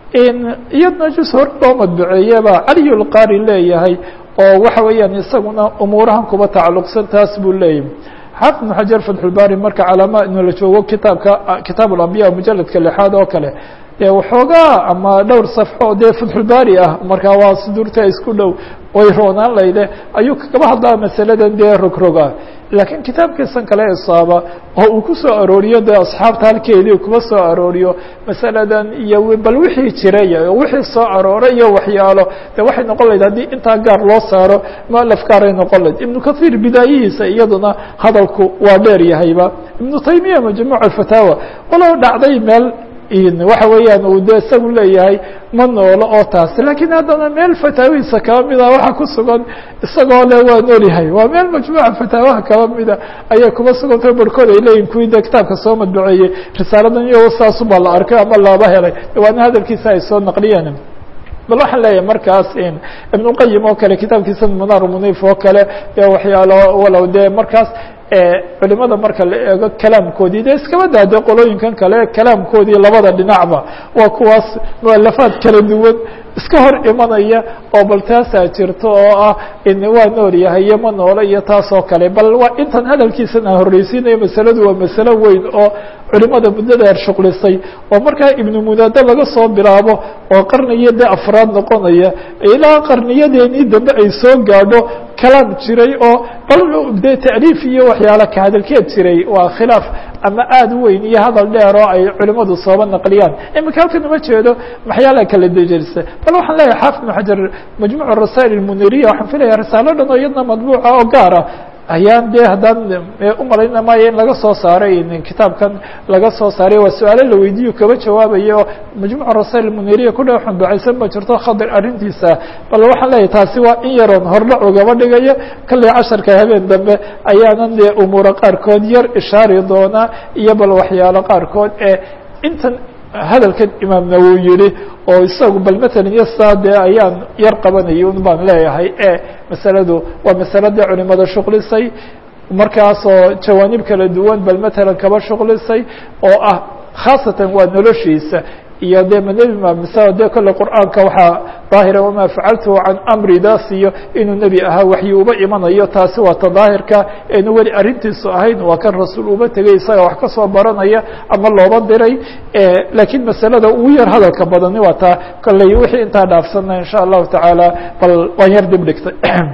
iyadna juz hore loo madbuceeyeba caliy lqaari leeyahay oo waxa weeyaan isaguna umuurahan kuba tacalluqsan taas buu leeyahay xaafid ibnu xajar fatxulbaari marka calaama inu la joogo kitaabka kitaab alambiya mujaladka lixaad oo kale dee waxoogaa ama dhowr safxo dee fatxulbaari ah markaa waa suduurta isku dhow way roonaan layde ayuu kagaba hadlaa masaladan dee rogroga laakiin kitaabkiisan kale isaaba oo uu ku soo arooriyo dee asxaabta halkeedii kuba soo arooriyo masaladan iyo bal wixii jiray wixii soo arooray iyo waxyaalo de waxay noqon lahayd haddii intaa gaar loo saaro mualaf gaaray noqon lahayd ibnu kahiir bidaayihiisa iyaduna hadalku waa dheer yahayba ibnu taymiya majmuuc alfataawa walow dhacday meel waxa weeyaan uu de isagu leeyahay ma noolo oo taas lakiin haddana meel fataawihiisa kaba mida waxa ku sugan isagoo le waa noolyahay waa meel majmuuca fataawaha kaba mida ayay kuba sugantao barhkood ay leeyihin kuwii de kitaabka soo madbuceeyey risaaladan iyo saasubaa la arkay ama laba helay waana hadalkiisa ay soo naqliyeen bal waxaan leeyahay markaas ibnuqayim oo kale kitaabkiisa munar munif oo kale de waxyaalo walow de markaas culimada marka la eego kalaamkoodii de iskaba daade qolooyinkan kale kalaamkoodii labada dhinacba waa kuwaas mualafaad kala duwan iska hor imanaya oo bal taasaa jirto oo ah waa nool yahay iyo ma noolo iyo taas oo kale bal waa intan hadalkiisan aan horreysiinayo masaladu waa masalo weyn oo culimada muddo dheer shuqlisay oo markaa ibnu munaado laga soo bilaabo oo qarniyo de afraad noqonaya ilaa qarniyadeenii dambe ay soo gaadho kalaam jiray oo bal de taaliif iyo waxyaala ka hadalkeed jiray waa khilaaf ama aada u weyn iyo hadal dheer oo ay culimadu sooba naqliyaan imika halkan uma jeedo maxyaala kala dejerisa bal waxaan leeyahay xaafid ibnu xajar majmuuc rasaa'il almuniriya waxaan filaya risaalo dhan oo iyadna madbuuca oo gaara ayaan de haddaan umalayna maayo in laga soo saaray kitaabkan laga soo saaray waa su-aalo la weydiiyo kaba jawaabayo majmuuc rasail muniriya ku dha xunducaysan ma jirto khadir arrintiisa bal waxaan leeyahay taasi waa in yaroon hordhac ugaba dhigaya kalley casharka habeen dambe ayaanan dee umuura qaarkood yar ishaari doonaa iyo bal waxyaalo qaarkood ee intan hadalkan imaamna wuu yihi oo isagu bal matalan iyo saa dee ayaan yar qabanayay un baan leeyahay e masaladu waa masaladii culimada shuqlisay markaasoo jawaanib kala duwan bal matalan kaba shuqlisay oo ah khaasatan waa noloshiisa iyo de mnebi ma mise de kolle qur'aanka waxaa daahira wama facaltu can amri daas iyo inuu nebi ahaa waxyi uba imanayo taasi waa ta daahirka eenu weli arrintiisu ahayn waa kan rasuul uba tegay isaga wax kasoo baranaya ama looba diray lakiin masalada ugu yar hadalka badani waa taa kolley wixii intaa dhaafsana in sha allahu tacaala bal waan yar dib dhigtay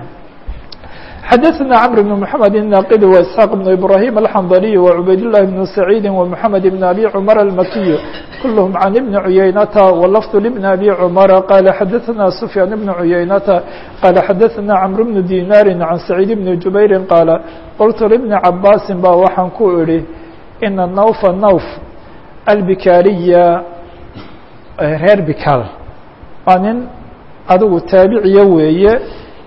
xdثna cمر بن محمد الناqd وإسحاq بن إبراهيم الحنظلي وعubayd اللh بن سعيد ومحمد بن أbي cمر المكي كلهم عن بن عyynة ولفظ لبن أbي cمر qال xdثna سفyان بن عyynة qال xdثna cمر بن ديناr عن سعيد بن جuبير qال qلت لبن عabاس ba waxaan ku idhi iنa نوف نوف البكاriya reer bikal waa nin adigu taabiciya weeye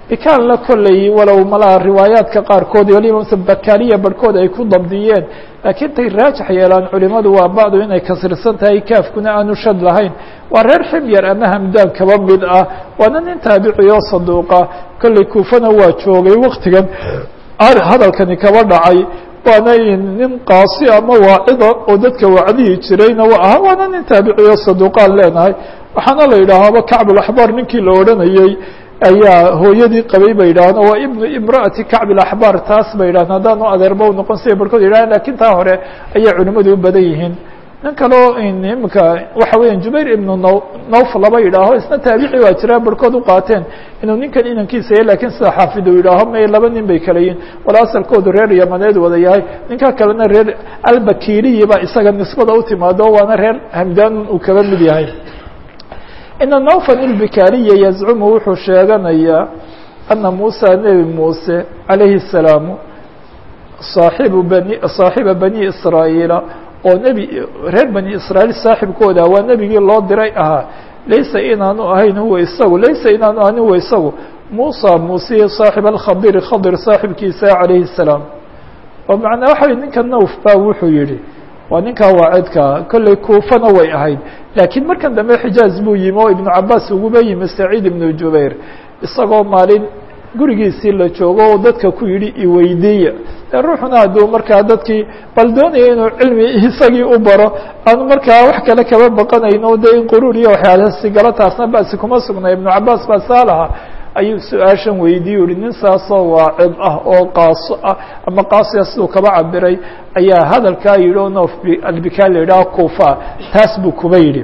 bikaanla kolley walow malaha riwaayaadka qaarkood waliba mse bakaaliya barhkood ay ku dabdiyeen laakiin tay raajix yeelaan culimadu waa ba'du inay kasirsan tahay kaafkuna aanu shad lahayn waa reer ximyar ama hamdaan kaba mid ah waana nin taabici oo saduuqa kolley kuufana waa joogay waktigan hadalkani kaba dhacay waana nin qaasi ama waacida oo dadka wacdihi jirayna wa aha waana nin taabici oo saduuqaan leenahay waxaana la yidhaahaaba kacbulaxbaar ninkii la odhanayey ayaa hooyadii qabay bay yidhahdeen waa ibnu imra'ati kacb ilaxbaar taas bay yidhahdeen haddaanu adeerba u noqon siday barhkood yidhahdeen lakin taa hore ayaa culimmadu u badan yihiin nin kaleo imika waxa weya jubayr ibnu n nawf laba yidhaaho isna taabici waa jiraa barhkood u qaateen inuu ninkan inankiisa yahy lakin sida xaafid uu yidhaaho may laba nin bay kala yihin wala asalkoodu reer yamaneed wada yahay ninka kalena reer albakiriyi baa isaga nisbada u timaado waana reer hamdaan uu kaba mid yahay ina nawfan ilbikaariya yazcumu wuxuu sheeganayaa ana muusa nebi muuse calayhi الsalaamu saaxibu bani saaxiba bani israa'iila oo nebi reer bani israa'iil saaxibkooda waa nebigii loo diray ahaa laysa inaanu ahayn huwa isagu laysa inaanu ahayn huwa isagu muusa muuse saaxib alkhabiri khadir saaxibkiisa calayhi الsalaam oo macnaa waxa ninka nawf ba wuxuu yihi waa ninkaa waacidkaa kolley kuufana way ahayd laakiin markan dambe xijaaz buu yimi oo ibnu cabaas uguba yimi saciid ibnu jubayr isagoo maalin gurigiisii la joogo oo dadka ku yidhi iweydiiya dee ruuxuna hadduu markaa dadkii bal doonaya inuu cilmi isagii u baro aanu markaa wax kale kaba baqanayno dee in quruur iyo waxyaalaasi galo taasna basi kuma sugnay ibnu cabaas baa saa lahaa ayuu su-aashan weydiiye uhi nin saasoo waacid ah oo qaaso ah ama qaasiya siduu kaba cabiray ayaa hadalkaa yidhi o noof albika la yidhaha kuufa taas buu kuba yidhi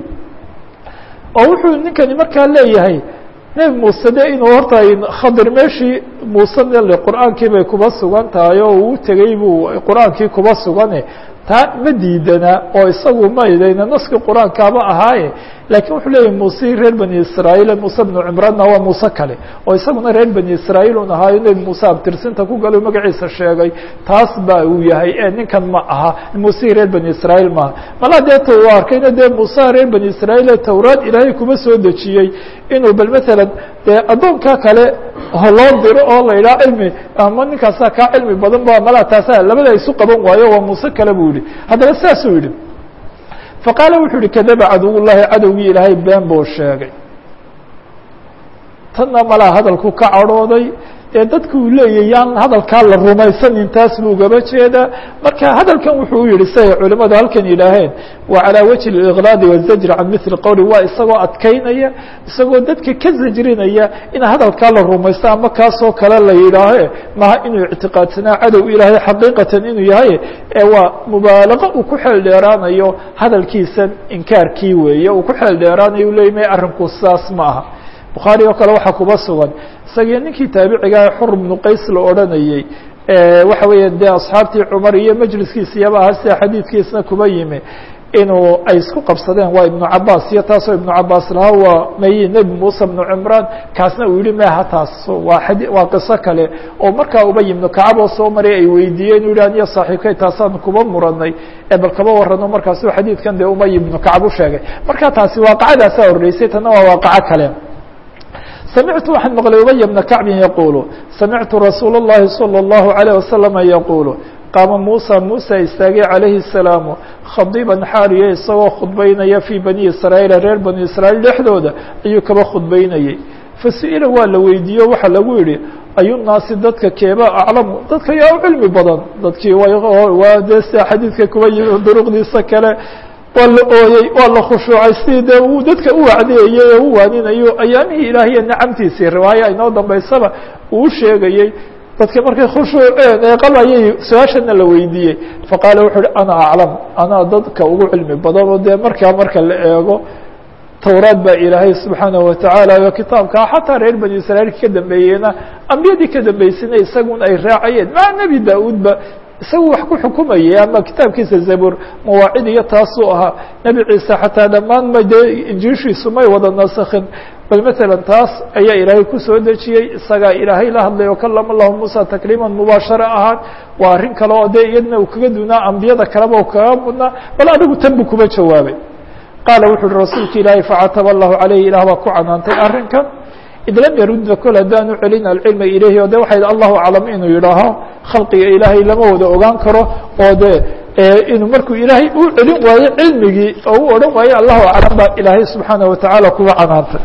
oo wuxuu ninkani markaa leeyahay nebi muuse de inuu horta khadir meeshii muuse qur-aankii bay kuba sugan tahay oo uu tegey buu qur-aankii kuba sugane taa ma diidana oo isagu maydayna naskii qur-aankaaba ahaaye lakiin wuxuu leeyahy muuse reer bani israa'iil muuse bnu cimraanna waa muuse kale oo isaguna reer bani israa'iil un ahaayo nebi muuse abtirsinta ku galo magaciisa sheegay taas ba uu yahay e ninkan ma aha muuse reer bani israa'iil maaha mala dee t u arkayna dee muuse reer bani israa'iil ee towraad ilaahay kuma soo dejiyey inuu bal matalan dee addoonka kale loo diro oo la yidhaha cilmi ama ninkaasa kaa cilmi badan ba mala taasa labada isu qaban waayo waa muuse kale buu yihi haddaba saasuu yidhi faqaala wuxuu yihi kadaba caduw llahi cadowgii ilaahay been buu sheegay tanna malaa hadalku ka cadhooday ee dadku uu leeyahy yaan hadalkaa la rumaysanin taas buu ugaba jeedaa marka hadalkan wuxuu u yihi siay culimadu halkan yidhaaheen wa calىa wajhi اliqlaadi wالzajri can mili qowli waa isagoo adkaynaya isagoo dadka ka zajrinaya in hadalkaa la rumaysto ama kaasoo kale la yidhaahe maha inuu ictiqaadsanaa cadow ilaahay xaqiiqatan inuu yahay ee waa mubaalaqo uu ku xeel dheeraanayo hadalkiisan inkaarkii weeye uu ku xeel dheeraanayo u leey may arrinku saas ma aha bukhaari oo kale waxaa kuba sugan isagii ninkii taabicigaah xur bnu qays la odhanayey waxa weeya dee asxaabtii cumar iyo majliskiisa iyaba aha sida xadiidkiisna kuba yimi inuu ay isku qabsadeen waa ibnu cabaas iyo taasoo ibnu cabaas lahaa waa mayi nebi muuse bnu cimraan kaasna uu yihi meha taas waa ad waa qiso kale oo markaa ubay ibnu kacab oo soo maray ay weydiiyeen u yihi aniyo saaxiibkay taasaan kuba muranay ee bal kaba warano markaasu xadiidkan dee umay ibnu kacab u sheegay marka taasi waaqacadaasaa horreysay tana waa waaqaco kale samictu waxaan maqlay ubay bna kacbin yaquulu samictu rasuul اllahi salى اllahu عalيه wasalama yaquulu qaama muusa muusa istaagay calayhi الsalaamu khadiiban xaariya isagoo khudbaynaya fii bani israa'iila reer bani israa'iil dhexdooda ayuu kaba khudbaynayey fasu'ila waa la weydiiyo waxaa lagu yihi ayunaasi dadka keeba aclamu dadka yaa u cilmi badan dadkii waa dee sida xadiidka kuba yimi duruqdiisa kale waa la ooyey waa la khushuucay sidii dee uu dadka u wacdiyayey ee u waaninayo ayaamihii ilaahiya nacamtiisii riwaaya inoo dambaysaba uu sheegayey dadka markay khushuuceen ee qabayay su-aashana la weydiiyey faqaala wuxuu uhi ana aclam anaa dadka ugu cilmi badan oo dee markaa marka la eego towraad baa ilaahay subxaanaه watacaala iyo kitaabkaa xataa reer bani israiilka ka dambeeyeyna ambiyadii ka dambeysayna isagun ay raacayeen maa nebi da-uudba isagu wax ku xukumayay ama kitaabkiisa zabur mawaacid iyo taasuu ahaa nebi ciise xataa dhammaan ma dee injiishiisu may wada nasakhin bal matalan taas ayaa ilaahay kusoo dejiyey isagaa ilaahay la hadlay oo kalama lahu muusa takliiman mubaashara ahaan waa arrin kale oo dee iyadna uu kaga dunaa ambiyada kaleba u kaga mudnaa bal adigu tan buu kuma jawaabay qaala wuxu uhi rasuulka ilaahay facataba allahu calayhi ilaah baa ku canaantay arrinkan id lam yarudda kol haddaanu celin alcilma ilayhi o de waxay allahu aclam inuu yidhaaho khalqiga ilaahay lama wada ogaan karo oo de inuu markuu ilaahay u celin waayo cilmigii oo u odhan waayo allahu aclam baa ilaahay subxaanaه watacaala kuwa canaantay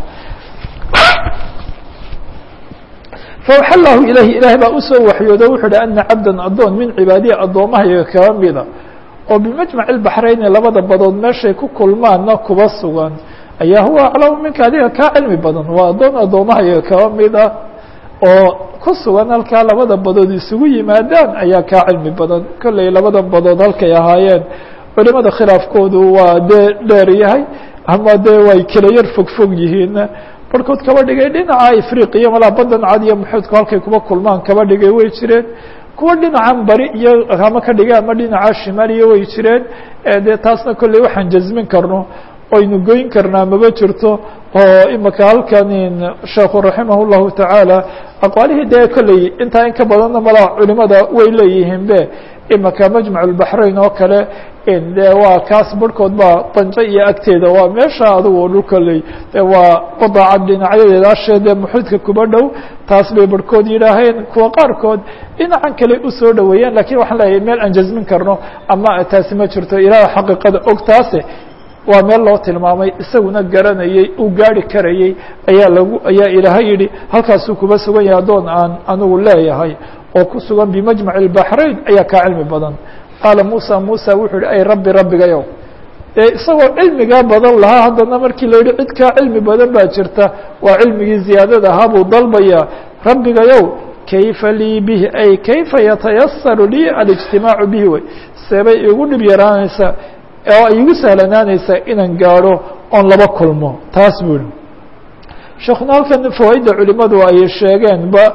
fawxa llahu ilayhi ilaahay baa usoo waxyoodo wuxuu uhi ana cabda adoon min cibaadiya addoomahayaga kaba mida oo bimajmaci baxrayni labada badood meeshay ku kulmaanna kuba sugan ayaa huwa aclamu minka adiga kaa cilmi badan waa addoon addoomahayaga kaba mid ah oo ku sugan halkaa labada badood isugu yimaadaan ayaa kaa cilmi badan kolley labada badood halkay ahaayeen culimada khilaafkoodu waa dee dheer yahay ama dee way kala yar fogfog yihiin barhkood kaba dhigay dhinaca afriqiya malaa badan cad iyo muxuudku halkay kuba kulmaan kaba dhigay way jireen kuwa dhinacan bari iyo ama ka dhigay ama dhinaca shimaaliya way jireen dee taasna kolley waxaan jazmin karno oynu goyn karnaa maba jirto oo imika halkan sheekhu raximah llahu tacaala aqwaalihii dee kolley intaa in ka badanna malaa culimada way leeyihiin be imika majmac اbaxrayn oo kale de waa kaas barhkood baa danjo iyo agteeda waa meesha adugu dhul kolley de waa qadaacad dhinacyadeeda asheede muxuudka kuba dhow taas bay barhkood yidhaaheen kuwa qaarkood dhinacan kale usoo dhoweeyeen lakin waxaan leeyahay meel aan jazmin karno ama taasi ma jirto ilaah xaqiiqada og taase waa meel loo tilmaamay isaguna garanayey uu gaari karayey ayaa lagu ayaa ilaahay yidhi halkaasuu kuba sugan yahay addoon aan anigu leeyahay oo ku sugan bimajmac اbaxrayn ayaa kaa cilmi badan qaala musa musa wuxuu yihi ay rabbi rabbigayow dee isagoo cilmigaa badan lahaa haddana markii la yihi cid kaa cilmi badan baa jirta waa cilmigii ziyaadada ahaa buu dalbayaa rabbigayow kayfa lii bihi ay kayfa yatayasaru lii alijtimaacu bihi wey seebay igu dhib yaraanaysaa oo ay igu sahlanaanaysaa inaan gaadho oon laba kulmo taas buu yihi sheekuna halkan fawaaidda culimadu ay sheegeen ba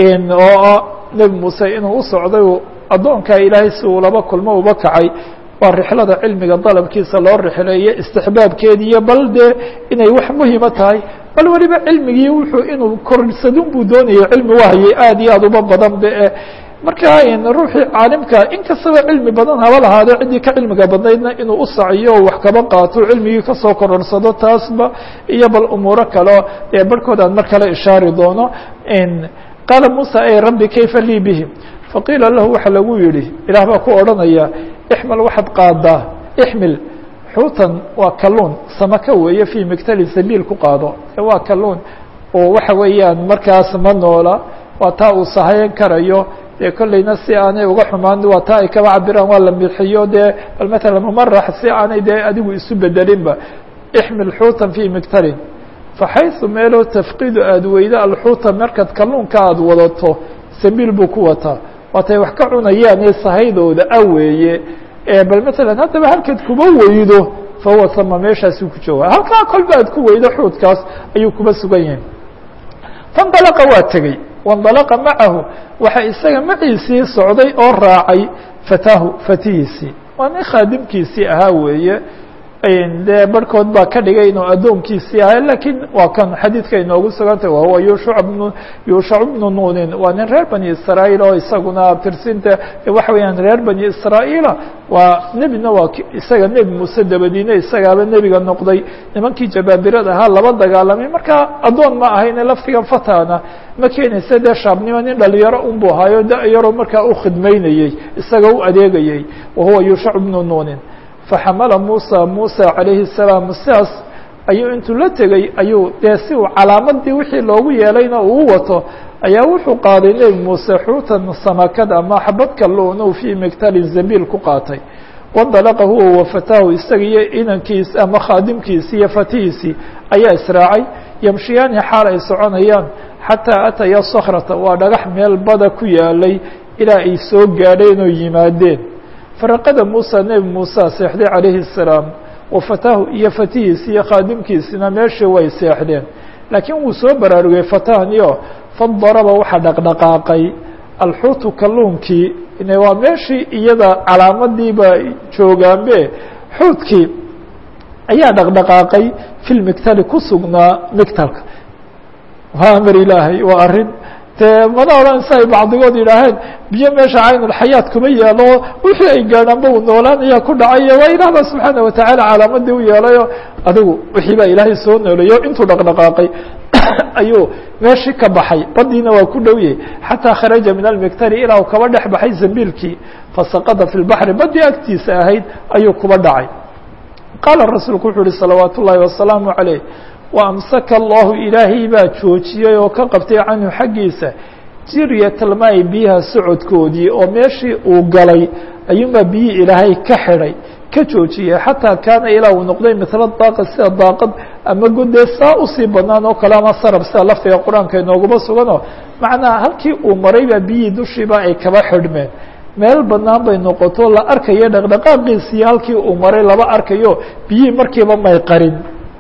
oo nebi muuse inuu u socday addoonkaa ilaahay si uu laba kulmo uba kacay waa rixlada cilmiga dalabkiisa loo rixleeye istixbaabkeediiyo bal dee inay wax muhima tahay bal weliba cilmigii wuxuu inuu korsadun buu doonayay cilmi wahayay aad iyo aad uba badan be marka ruuxii caalimka inkastaba cilmi badan haba lahaade ciddii ka cilmiga badnaydna inuu u saciyo o wax kaba qaato cilmigii kasoo kororsado taasba iyo bal umuuro kaleo dee barhkood aan mar kale ishaari doono qaala musa ay rabbi kayfa lii bihim faqiila lahu waxa lagu yihi ilaah baa ku odhanaya ixmal waxaad qaadaa ixmil xuutan waa kalluun samaka weeye fii migtalin sabiil ku qaado waa kalluun oo waxa weeyaan markaas ma noola waa taa uu sahayan karayo dee kolleyna si aanay uga xumaan waa taa ay kaba cabiraan waa la mixiyo dee bal matala mumarax si aanay dee adigu isu bedelinba ixmil xuutan fii migtalin faxayثu meeloo tafqidu aada weydo alxuuta markaad kalluunka aada wadato sabiil buu ku wataa waatay wax ka cunayaan ee sahaydooda a weeye bal matalan haddaba halkaad kuba weydo fahuwa sama meeshaasuu ku jooga halkaa kolba aad ku weydo xuudkaas ayuu kuba sugan yahay faاndalaqa waa tegey waاndalaqa macahu waxa isaga maciisii socday oo raacay fataahu fatihiisii waa nin khaadimkiisii ahaa weeye dee barhkood baa ka dhigay inuu addoonkiisii ahay lakiin waa kan xadiidka inoogu sugantay wahuwa yuushac bnu yuushac bnu nuunin waa nin reer bani israa'iil oo isaguna tirsinta waxa weeyaan reer bani israa'iila waa nebina waa isaga nebi muuse dabadiine isagaaba nebiga noqday nimankii jabaabirada ahaa laba dagaalamay marka addoon ma ahayne laftigan fatana ma keenaysa dee shaabnimo nin dhalinyaro unbu ahaayo da-yaroo markaa u khidmaynayey isaga u adeegayey wahuwa yuushac bnu nuunin faxamala musa musa calayhi الsalaam sidaas ayuu intuu la tegey ayuu dee si uu calaamadii wixii loogu yeelayna uu wato ayaa wuxuu qaaday nebi muuse xuutan samakad ama xabad kalluun fii migtalin zabiil ku qaatay wandalaqa huwa wafataahu isaga iyo inankiisi ama khaadimkiisi iyo fatihiisii ayaa israacay yamshiyaani xaal ay soconayaan xataa ataya sakrata waa dhagax meel bada ku yaalay ilaa ay soo gaadheen oo yimaadeen faraqada muuse nebi muuse seexday calayhi الsalaam wafataahu iyo fatihiisi iyo khaadimkiisina meeshii way seexdeen laakiin wuu soo baraarugay fatahniyo fadaraba waxaa dhaqdhaqaaqay alxuutu kalluunkii waa meeshii iyada calaamadiiba joogaanbe xuutkii ayaa dhaqdhaqaaqay fi lmigtali ku sugnaa migtalka waa amar ilaahay waa arrin dee mana odhan si ay bacdigood yidhaaheen biyo meesha caynulxayaat kuma yeelo wixii ay gaadhaanba uu noolaanaya ku dhacayo waa ilaah ba subxaana watacaala calaamadii u yeelayo adigu wixii baa ilaahay soo nooleeyo intuu dhaqdhaqaaqay ayuu meeshii ka baxay badiina waa ku dhow yahay xataa kharaja min almiktari ilaa uu kaba dhex baxay zambiilkii fasaqada fi lbaxri badii agtiisa ahayd ayuu kuba dhacay qaala rasuulku wuxuu uhi salawaat ullaahi wasalaamu calayh wa amsaka allahu ilaahay baa joojiyey oo ka qabtay canhu xaggiisa jiryatalmaai biyaha socodkoodii oo meeshii uu galay ayuunbaa biyihii ilaahay ka xidhay ka joojiyey xataa kaana ilaa uu noqday mila daaqad sida daaqad ama godee saa usii banaan oo kale ama sarab sida laftiga qur-aanka inooguma suganoo macnaha halkii uu maray baa biyihii dushiiba ay kaba xidhmeen meel banaan bay noqoto la arkayo dhaqdhaqaaqiisii halkii uu maray laba arkayo biyihii markiiba may qarin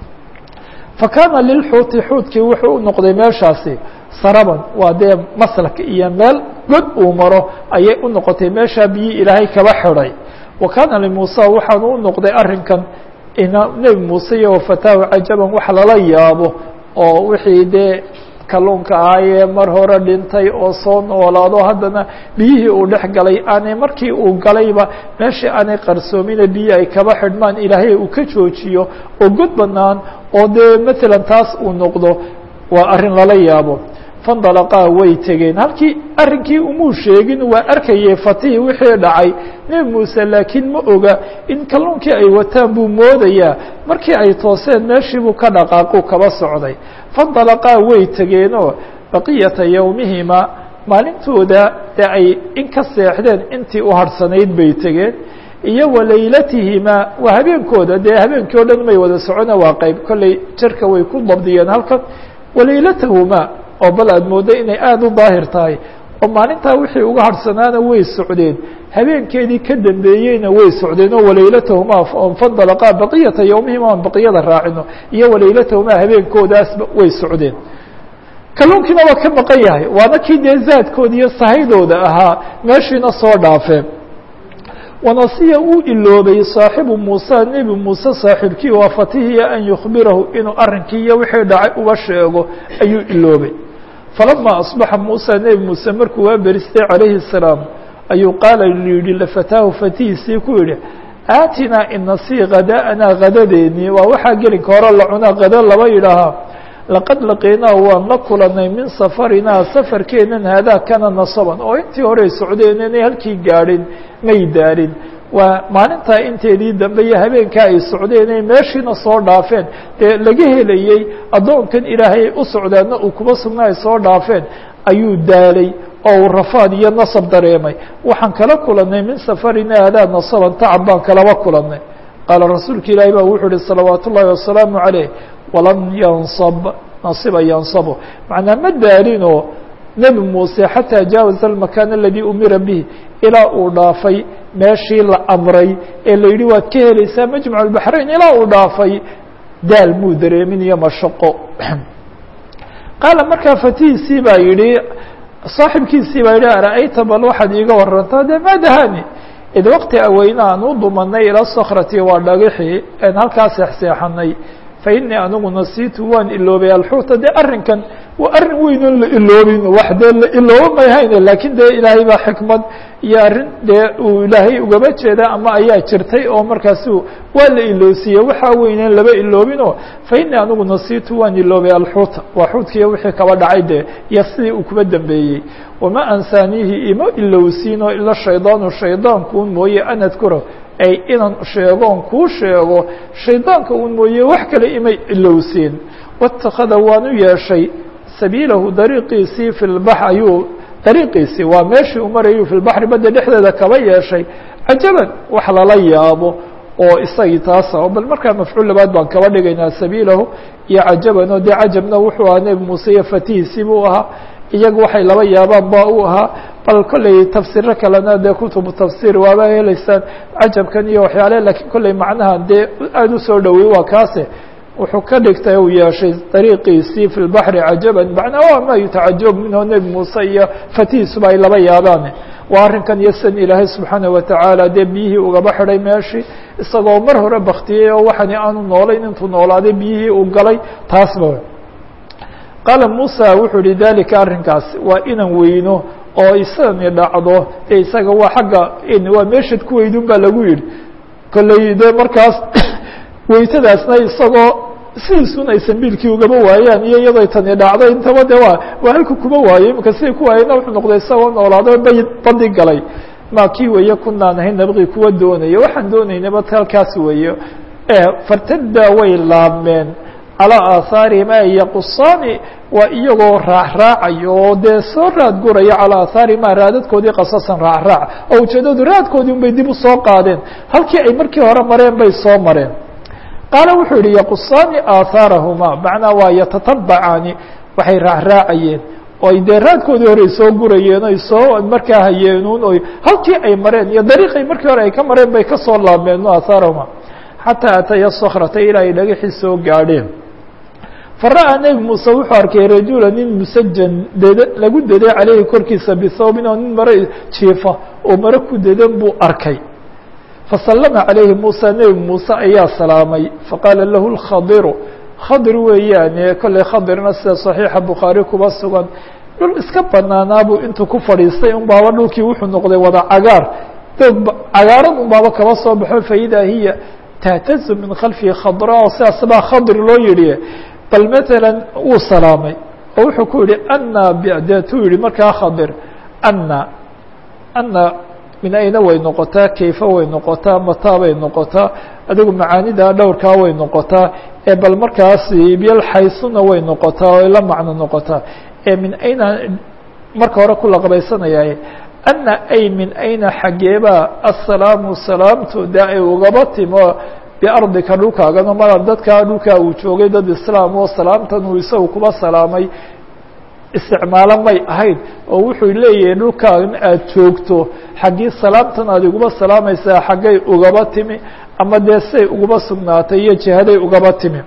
fa kaana lilxuuti xuutkii wuxuu u noqday meeshaasi saraban waa dee maslak iyo meel god uu maro ayay u noqotay meeshaa biyihii ilaahay kaba xidhay wa kaana limuusa waxaanu u noqday arrinkan nebi muuse iyo wafataahu cajaban wax lala yaabo oo wixii dee kalluunka ahaayee mar hore dhintay oo soo noolaado haddana biyihii uu dhex galay aanay markii uu galayba meeshii aanay qarsoomina biyi ay kaba xidhmaan ilaahay uu ka joojiyo oo god banaan oo dee matalan taas uu noqdo waa arrin lala yaabo fandalaqaa way tegeen halkii arrinkii umuu sheegin waa arkayay fatihii wixii dhacay nebi muuse laakiin ma oga in kalluunkii ay wataan buu moodayaa markii ay tooseen meeshii buu ka dhaqaaquu kaba socday fandalaqaa way tegeenoo baqiyata yowmihima maalintooda dee ay in ka seexdeen intii u harhsanayd bay tegeen iyo walaylatihima waa habeenkooda dee habeenkii o dhan may wada socona waa qeyb kolley jarka way ku dabdiyeen halkan walaylatahuma oo bal aad mooddo inay aada u daahir tahay oo maalintaa wixii uga harhsanaana way socdeen habeenkeedii ka dambeeyeyna way socdeen oo walaylatahuma fandalaqaa baqiyata yowmihima aan baqiyada raacino iyo walaylatahuma habeenkoodaasba way socdeen kalluunkiina waa ka maqan yahay waana kii dee zaadkooda iyo sahaydooda ahaa meeshiina soo dhaafeen wanasiya uu iloobay saaxibu muusa nebi muuse saaxiibkii waa fatihiya an yukhbirahu inuu arrinkii iyo wixii dhacay uba sheego ayuu iloobay falama asbaxa muusa nebi muuse markuu waa beristay calayhi الsalaam ayuu qaala yihi lafataahu fatihiisii ku yihi aatinaa inasii hadaa'anaa hadadeennii waa waxaa gelinka hore la cunaa hado laba yidhaahaa laqad laqiynaa waan la kulanay min safarinaa safarkeenan haadaa kana nasaban oo intii horey socdeen inay halkii gaadhin may daarin waa maalintaa inteedii dambe iyo habeenkaa ay socdeen ay meeshiina soo dhaafeen dee laga helayey addoonkan ilaahay u socdaana uu kuba sugnaa ay soo dhaafeen ayuu daalay oo uu rafaad iyo nasab dareemay waxaan kala kulanay min safarina haadaa nasaban tacab baan kalaba kulanay qaala rasuulka ilaahi baa wuxuu uhi salawaat ullaahi wasalaamu caleyh walam yansab nasiba yansabu macnaa ma daalinoo nebi muuse xataa jaawaza almakaan aladii umira bih ilaa uu dhaafay meeshii la amray ee la yidhi waad ka helaysaa majmac albaxrayn ilaa uu dhaafay daal muu dareemin iyo mashaqo qaala markaa fatihiisii baa yidhi saaxibkiisii baa yidhi ara'ayta bal waxaad iiga warantaa dee maa dahani id waqti aweyna aan u dumanay ila sakrati waa dhagixii aan halkaa seexseexanay fa inii anigu nasiitu waan iloobay alxuuta dee arrinkan waa arrin weynoon la iloobin wax dee la ilooba may hayne laakiin dee ilaahay baa xikmad iyo arrin dee uu ilaahay ugaba jeeda ama ayaa jirtay oo markaasu waa la iloosiiyey waxaa weyneen laba iloobinoo fa inii anigu nasiitu waan iloobay alxuuta waa xuutkiiyo wixii kaba dhacay dee iyo sidii uu kuba dambeeyey wama ansaaniihi ima ilowsiinoo ila shaydaanu shaydaanku un mooye an adkura ay inan sheegoon kuu sheego shaydaanka un mooye wax kale imay ilowsiin waاtakada waanu yeeshay sabiilahu dariiqiisii fi lbax ayuu dariiqiisii waa meeshii u marayuu fi lbaxri badda dhexdeeda kaba yeeshay cajaban wax lala yaabo oo isagii taasa bal markaa mafcuul labaad baan kaba dhigaynaa sabiilahu iyo cajaban oo dee cajabna wuxuu ahaa nebi muuse iyo fatihiisii buu ahaa iyagu waxay laba yaabaan ba u ahaa bal kolley tafsiiro kalena dee kutubu tafsiir waaba helaysaan cajabkan iyo waxyaale lakiin kolley macnaha dee aada usoo dhowey waa kaase wuxuu ka dhigtay uu yeeshay dariiqiisii fi lbaxri cajaban macnaa waa ma yutacajab minhu nebi muuse iyo fatihiisuba ay laba yaabaan waa arrinkan iyo sidan ilaahay subxaana watacaala dee biyihii ugaba xidhay meeshii isagoo mar hore baktiyey oo waxani aanu noolayn intuu noolaaday biyihii uu galay taasba qaala muusa wuxuu yihi dalika arrinkaas waa inan weyno oo isani dhacdo ee isaga waa xagga waa meeshad ku weydun baa lagu yidhi kolley de markaas weytadaasna isagoo sidiisun ay sambiilkii ugaba waayaan iyo iyadoo tani dhacdo intaba de waa waa halku kuma waayo imika siday ku waayena wuxuu noqday isagoo noolaado bay badi galay ma kii weeye kunaan ahayn nabqi kuwa doonaya waxaan doonaynaba halkaas weeye fartada way laabmeen calىa aahaarihim ay yaqusaani waa iyagoo raacraacayo oo dee soo raad guraya calىa aahaarihima raadadkoodii qasasan raacraac oo ujeedadu raadkoodii un bay dib usoo qaadeen halkii ay markii hore mareen bay soo mareen qaala wuxuu yihi yaqusaani aahaarahuma macnaa waa yatatabacaani waxay raacraacayeen oo ay dee raadkoodii hore ay soo gurayeen oy soo markaa hayeenuun oy halkii ay mareen iyo dariiqay markii hore ay ka mareen bay kasoo laabmeen aahaarahuma xataa ataya sakrata ilaa ay dhagaxii soo gaadheen fara'aa nebi muuse wuxuu arkay rajula nin musajan ded lagu deday caleyhi korkiisa bithawbin oo nin mare jiifa oo mare ku dedan buu arkay fasallama calayhi muusa nebi muuse ayaa salaamay faqaala lahu lkhadiru khadir weeyaane kolley khadirna sida saxiixa bukhaari kuba sugan dhul iska banaanaabuu intuu ku fadhiistay un baaba dhulkii wuxuu noqday wada cagaar doog cagaaran un baaba kaba soo baxo faidaa hiya tahtazu min khalfihi khadra oo sidaas baa khadir loo yidhi bal matalan wuu salaamay oo wuxuu ku yihi ana deetuu yihi markaa khadir ana ana min ayna way noqotaa kayfa way noqotaa mataa bay noqotaa adigu macaanida dhowrkaa way noqotaa ee bal markaas byalxaysuna way noqotaa oo la macno noqotaa ee min ayna marka hore ku laqbaysanaya ana ay min ayna xaggeebaa assalaamu salaamtu dee ay ugaba timo biardika dhulkaagano mar dadkaa dhulkaa uu joogay dad islaam oo salaamtan uu isagu kuba salaamay isticmaalo may ahayd oo wuxuu leeyahay dhulkaagan aada joogto xaggii salaamtan aad iguma salaamaysaa xaggay ugaba timi ama dee say ugaba sugnaatay iyo jihaday ugaba timi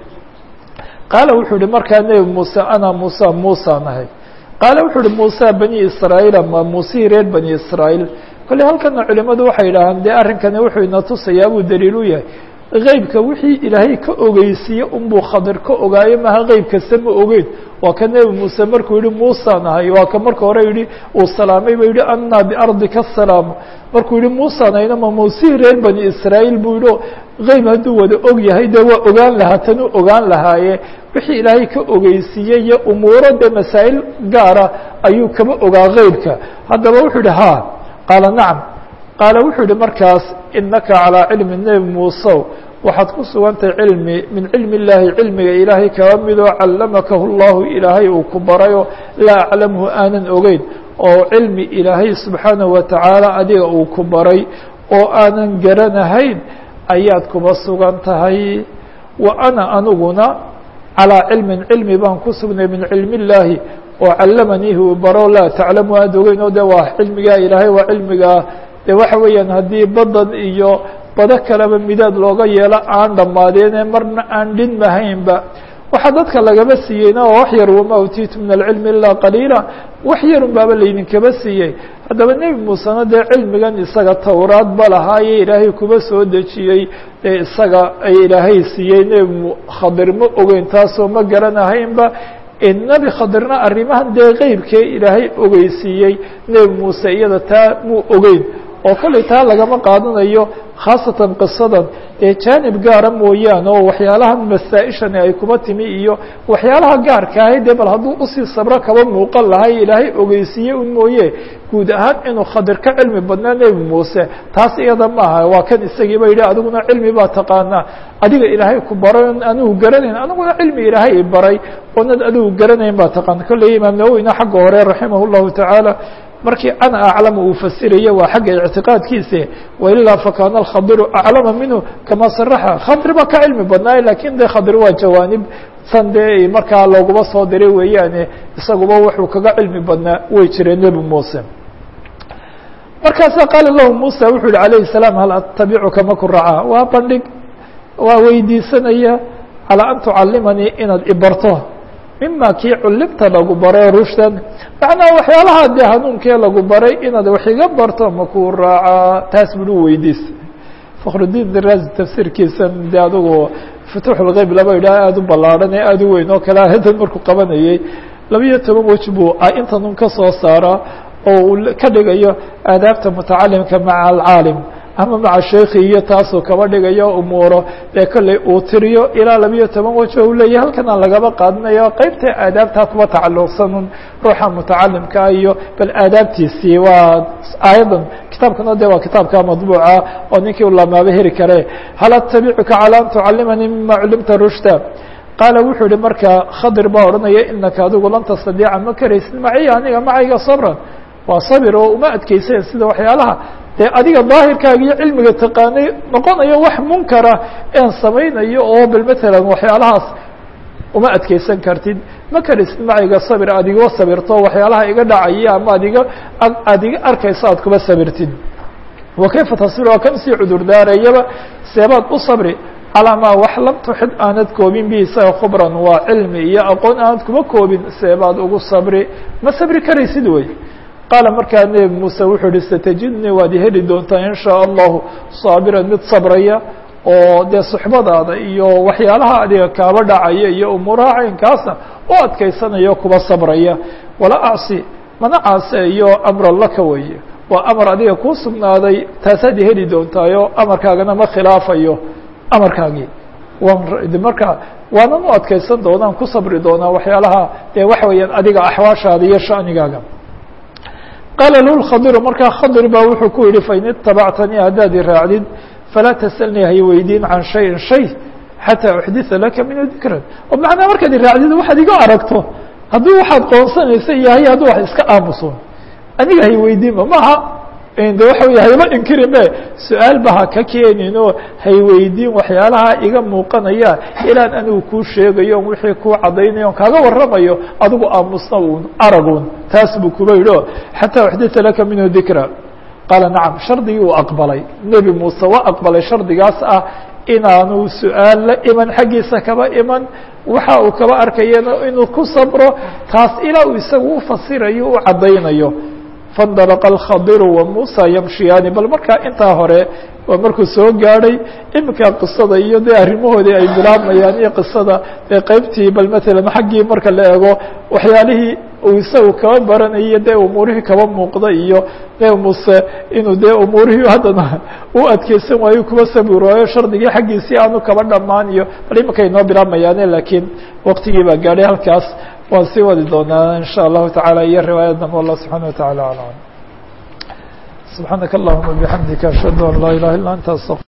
qaala wuxuu yihi markaa nebi muuse ana muuse muusaan ahay qaala wuxuu uhi muuse bani israa'iil ama muusihii reer bani israa'iil kolley halkana culimadu waxay yidhaahaan dee arrinkani wuxuu ina tusayaa buu daliil u yahay qeybka wixii ilaahay ka ogeysiiye unbuu khadir ka ogaayo maha qeyb kasta ma ogeyn waa ka nebi muuse markuu yihi muusaan ahay waa ka marka hore yihi uu salaamay ba yihi ana biardika asalaamu markuu yihi muusaan ahayna ma muusihii reer bani israa'iil buu yihi qeyb hadduu wada og yahay dee waa ogaan lahaa tanuu ogaan lahaaye wixii ilaahay ka ogeysiiyey iyo umuuro dee masaa'il gaara ayuu kaba ogaa qeybka haddaba wuxuu yihi ha qaala nacam qaala wuxuu yihi markaas inaka calىa cilmi nebi muusew waxaad ku sugantahay cilmi min cilmi اllaahi cilmiga ilaahay kaba midoo callamakahu llahu ilaahay uu ku barayo laa aclamhu aanan ogeyn oo cilmi ilaahay subxaanahu watacaala adiga uu ku baray oo aanan garanahayn ayaad kuba sugan tahay wa ana aniguna calىa cilmin cilmi baan ku sugnay min cilmi اllaahi oo callamanihi uu baro laa taclamu aad ogeyn oo de waa cilmigaa ilaahay waa cilmigaa de waxa weeyaan haddii badan iyo bado kaleba midaad looga yeelo aan dhammaadeene marna aan dhinmahaynba waxaa dadka lagaba siiyeyna oo wax yar wama utiitu min alcilmi ilaa qaliila wax yarun baaba laydinkaba siiyey haddaba nebi muusena dee cilmigan isaga towraad ba lahaaye ilaahay kuba soo dejiyey ee isaga ay ilaahay siiyey nebi khadir ma ogeyn taasoo ma garanahaynba nebi khadirna arrimahan dee qeybkee ilaahay ogeysiiyey nebi muuse iyada taa muu ogeyn oo kolley taa lagama qaadanayo khaasatan qisadan ee jaanib gaara mooyaane oo waxyaalahan masaa-ishani ay kuba timi iyo waxyaalaha gaarka ahay dee bal hadduu usii sabro kaba muuqan lahay ilaahay ogeysiiye un mooye guud ahaan inuu khadir ka cilmi badnaa nebi muuse taas iyada maaha waa kan isagiiba yidhi adiguna cilmi baa taqaanaa adiga ilaahay ku baray anigu garanayn aniguna cilmi ilaahay i baray oonad adigu garanayn baa taqaana kolley imaam nawowina xagga hore raximah llahu tacaala markii ana aclama uu fasirayo waa xagga ictiqaadkiisa wailaa fakaana alkhadiru aclama minhu kama saraxa khadir baa ka cilmi badnaaye lakin de khadir waa jawaanib san dee markaa looguma soo diray weeyaane isaguba wuxuu kaga cilmi badnaa way jireen nebi muuse markaasa qaala lahu musa wuxuu yihi alayhi الsalaam hal atabicuka maku racaa waa bandhig waa weydiisanaya calىa an tucalimanii inaad ibarto mima kii culimta lagu baray rushdan macnaa waxyaalaha dee hanuunkee lagu baray inaad wax iga barto makuu raacaa taas buu u weydiistay fakrudiin diraasi tafsiirkiisan de adugu futuuxulgeyb laba yidhaah aada u ballaarhan ee aada u weyn oo kale ahadan markuu qabanayey labiyo toban wej buu intan un ka soo saara oo uu ka dhigayo aadaabta mutacalimka maca alcaalim ama maca sheekhi iyo taasuu kaba dhigayo umuuro dee kolley uu tiriyo ilaa labiyo toban wajo u leeyahy halkana lagaba qaadanayo qeybta aadaabtaa kuba tacalluqsanun ruuxa mutacalimkaa iyo bal aadaabtiisii waa aayadan kitaabkana de waa kitaabka madbuuca oo ninkii u lamaaba heri kare hal atabicuka calى an tucalimanii mima culimta rushda qaala wuxuu yihi marka khadir baa odhanaya inaka adigu lan tastadiica ma karaysid maciya aniga macayga sabran waa sabir oo uma adkeysayn sida waxyaalaha dee adiga daahirkaaga iyo cilmiga taqaanay noqonayo wax munkara een samaynayo oo bal matalan waxyaalahaas uma adkeysan kartid ma karaysid macayga sabir aad iga sabirto waxyaalaha iga dhacaya ama ad iga aad iga arkayso aad kuba sabirtid wa kayfa tasbir waa kan sii cudur daarayaba seebaad u sabri calaa maa wax lam tuxid aanad koobin bi isaga khubran waa cilmi iyo aqoon aanad kuma koobin seebaad ugu sabri ma sabri karaysid wey qaala markaa nebi muuse wuxuu ihi satajidnii waad heli doontaa in shaa allahu saabiran mid sabraya oo dee suxbadaada iyo waxyaalaha adiga kaaba dhacaya iyo umuuraha caynkaasa u adkaysanayo kuba sabraya wala acsi mana caaseeyo amran laka weeye waa amar adiga kuu sugnaaday taasaad heli doontaayo amarkaagana ma khilaafayo amarkaagii marka waanan u adkaysan doonaan ku sabri doonaa waxyaalaha dee waxa weeyaan adiga axwaashaada iyo shanigaaga qaala lahu khadiru markaa khadir baa wuxuu ku yihi fain itabactanii haddaad i raacdid falaa tasalnii hay weydiin can shayin shay xataa uxditha laka minhu dikran oo macnaa markaad i raacdid waxaad iga aragto haddii waxaad qoonsanaysa yahay hadduu wax iska aamuso aniga hay weydiinba maaha de waxa wey hayba inkirin be su-aal ba ha ka keenin oo hayweydiin waxyaalaha iga muuqanaya ilaan anigu kuu sheegayo on wixii kuu cadaynayo on kaaga waramayo adigu aamusna un aragun taas buu kuba yidhi o xataa uxdita laka minhu dikra qaala nacam shardigii uu aqbalay nebi muuse waa aqbalay shardigaas ah inaanu su-aal la iman xaggiisa kaba iman waxa uu kaba arkayana inuu ku sabro taas ilaa uu isagu u fasirayo u caddaynayo faاndalqa الkhadiru wa musa yamshiyaani bal markaa intaa hore waa markuu soo gaadhay iminka qisada iyo dee arrimahoodii ay bilaabmayaan iyo qisada dee qeybtii bal matalan xaggii marka la eego waxyaalihii uu isagu kaba baranayo dee umuurihii kaba muuqda iyo nebi muuse inuu dee umuurihii haddana u adkeysan waayo kuba sabir waayo shardigii xaggiisii aanu kaba dhamaan iyo bal iminka inoo bilaabmayaane laakiin waqtigii baa gaadhay halkaas waan sii wadi doonaa in shاء الlahu taعalى iyo riwaayad dambe allah subحanaه وataعalى aعlam subحaanaka اllahuma bحamdika ashhadu an laa ilaha illa anta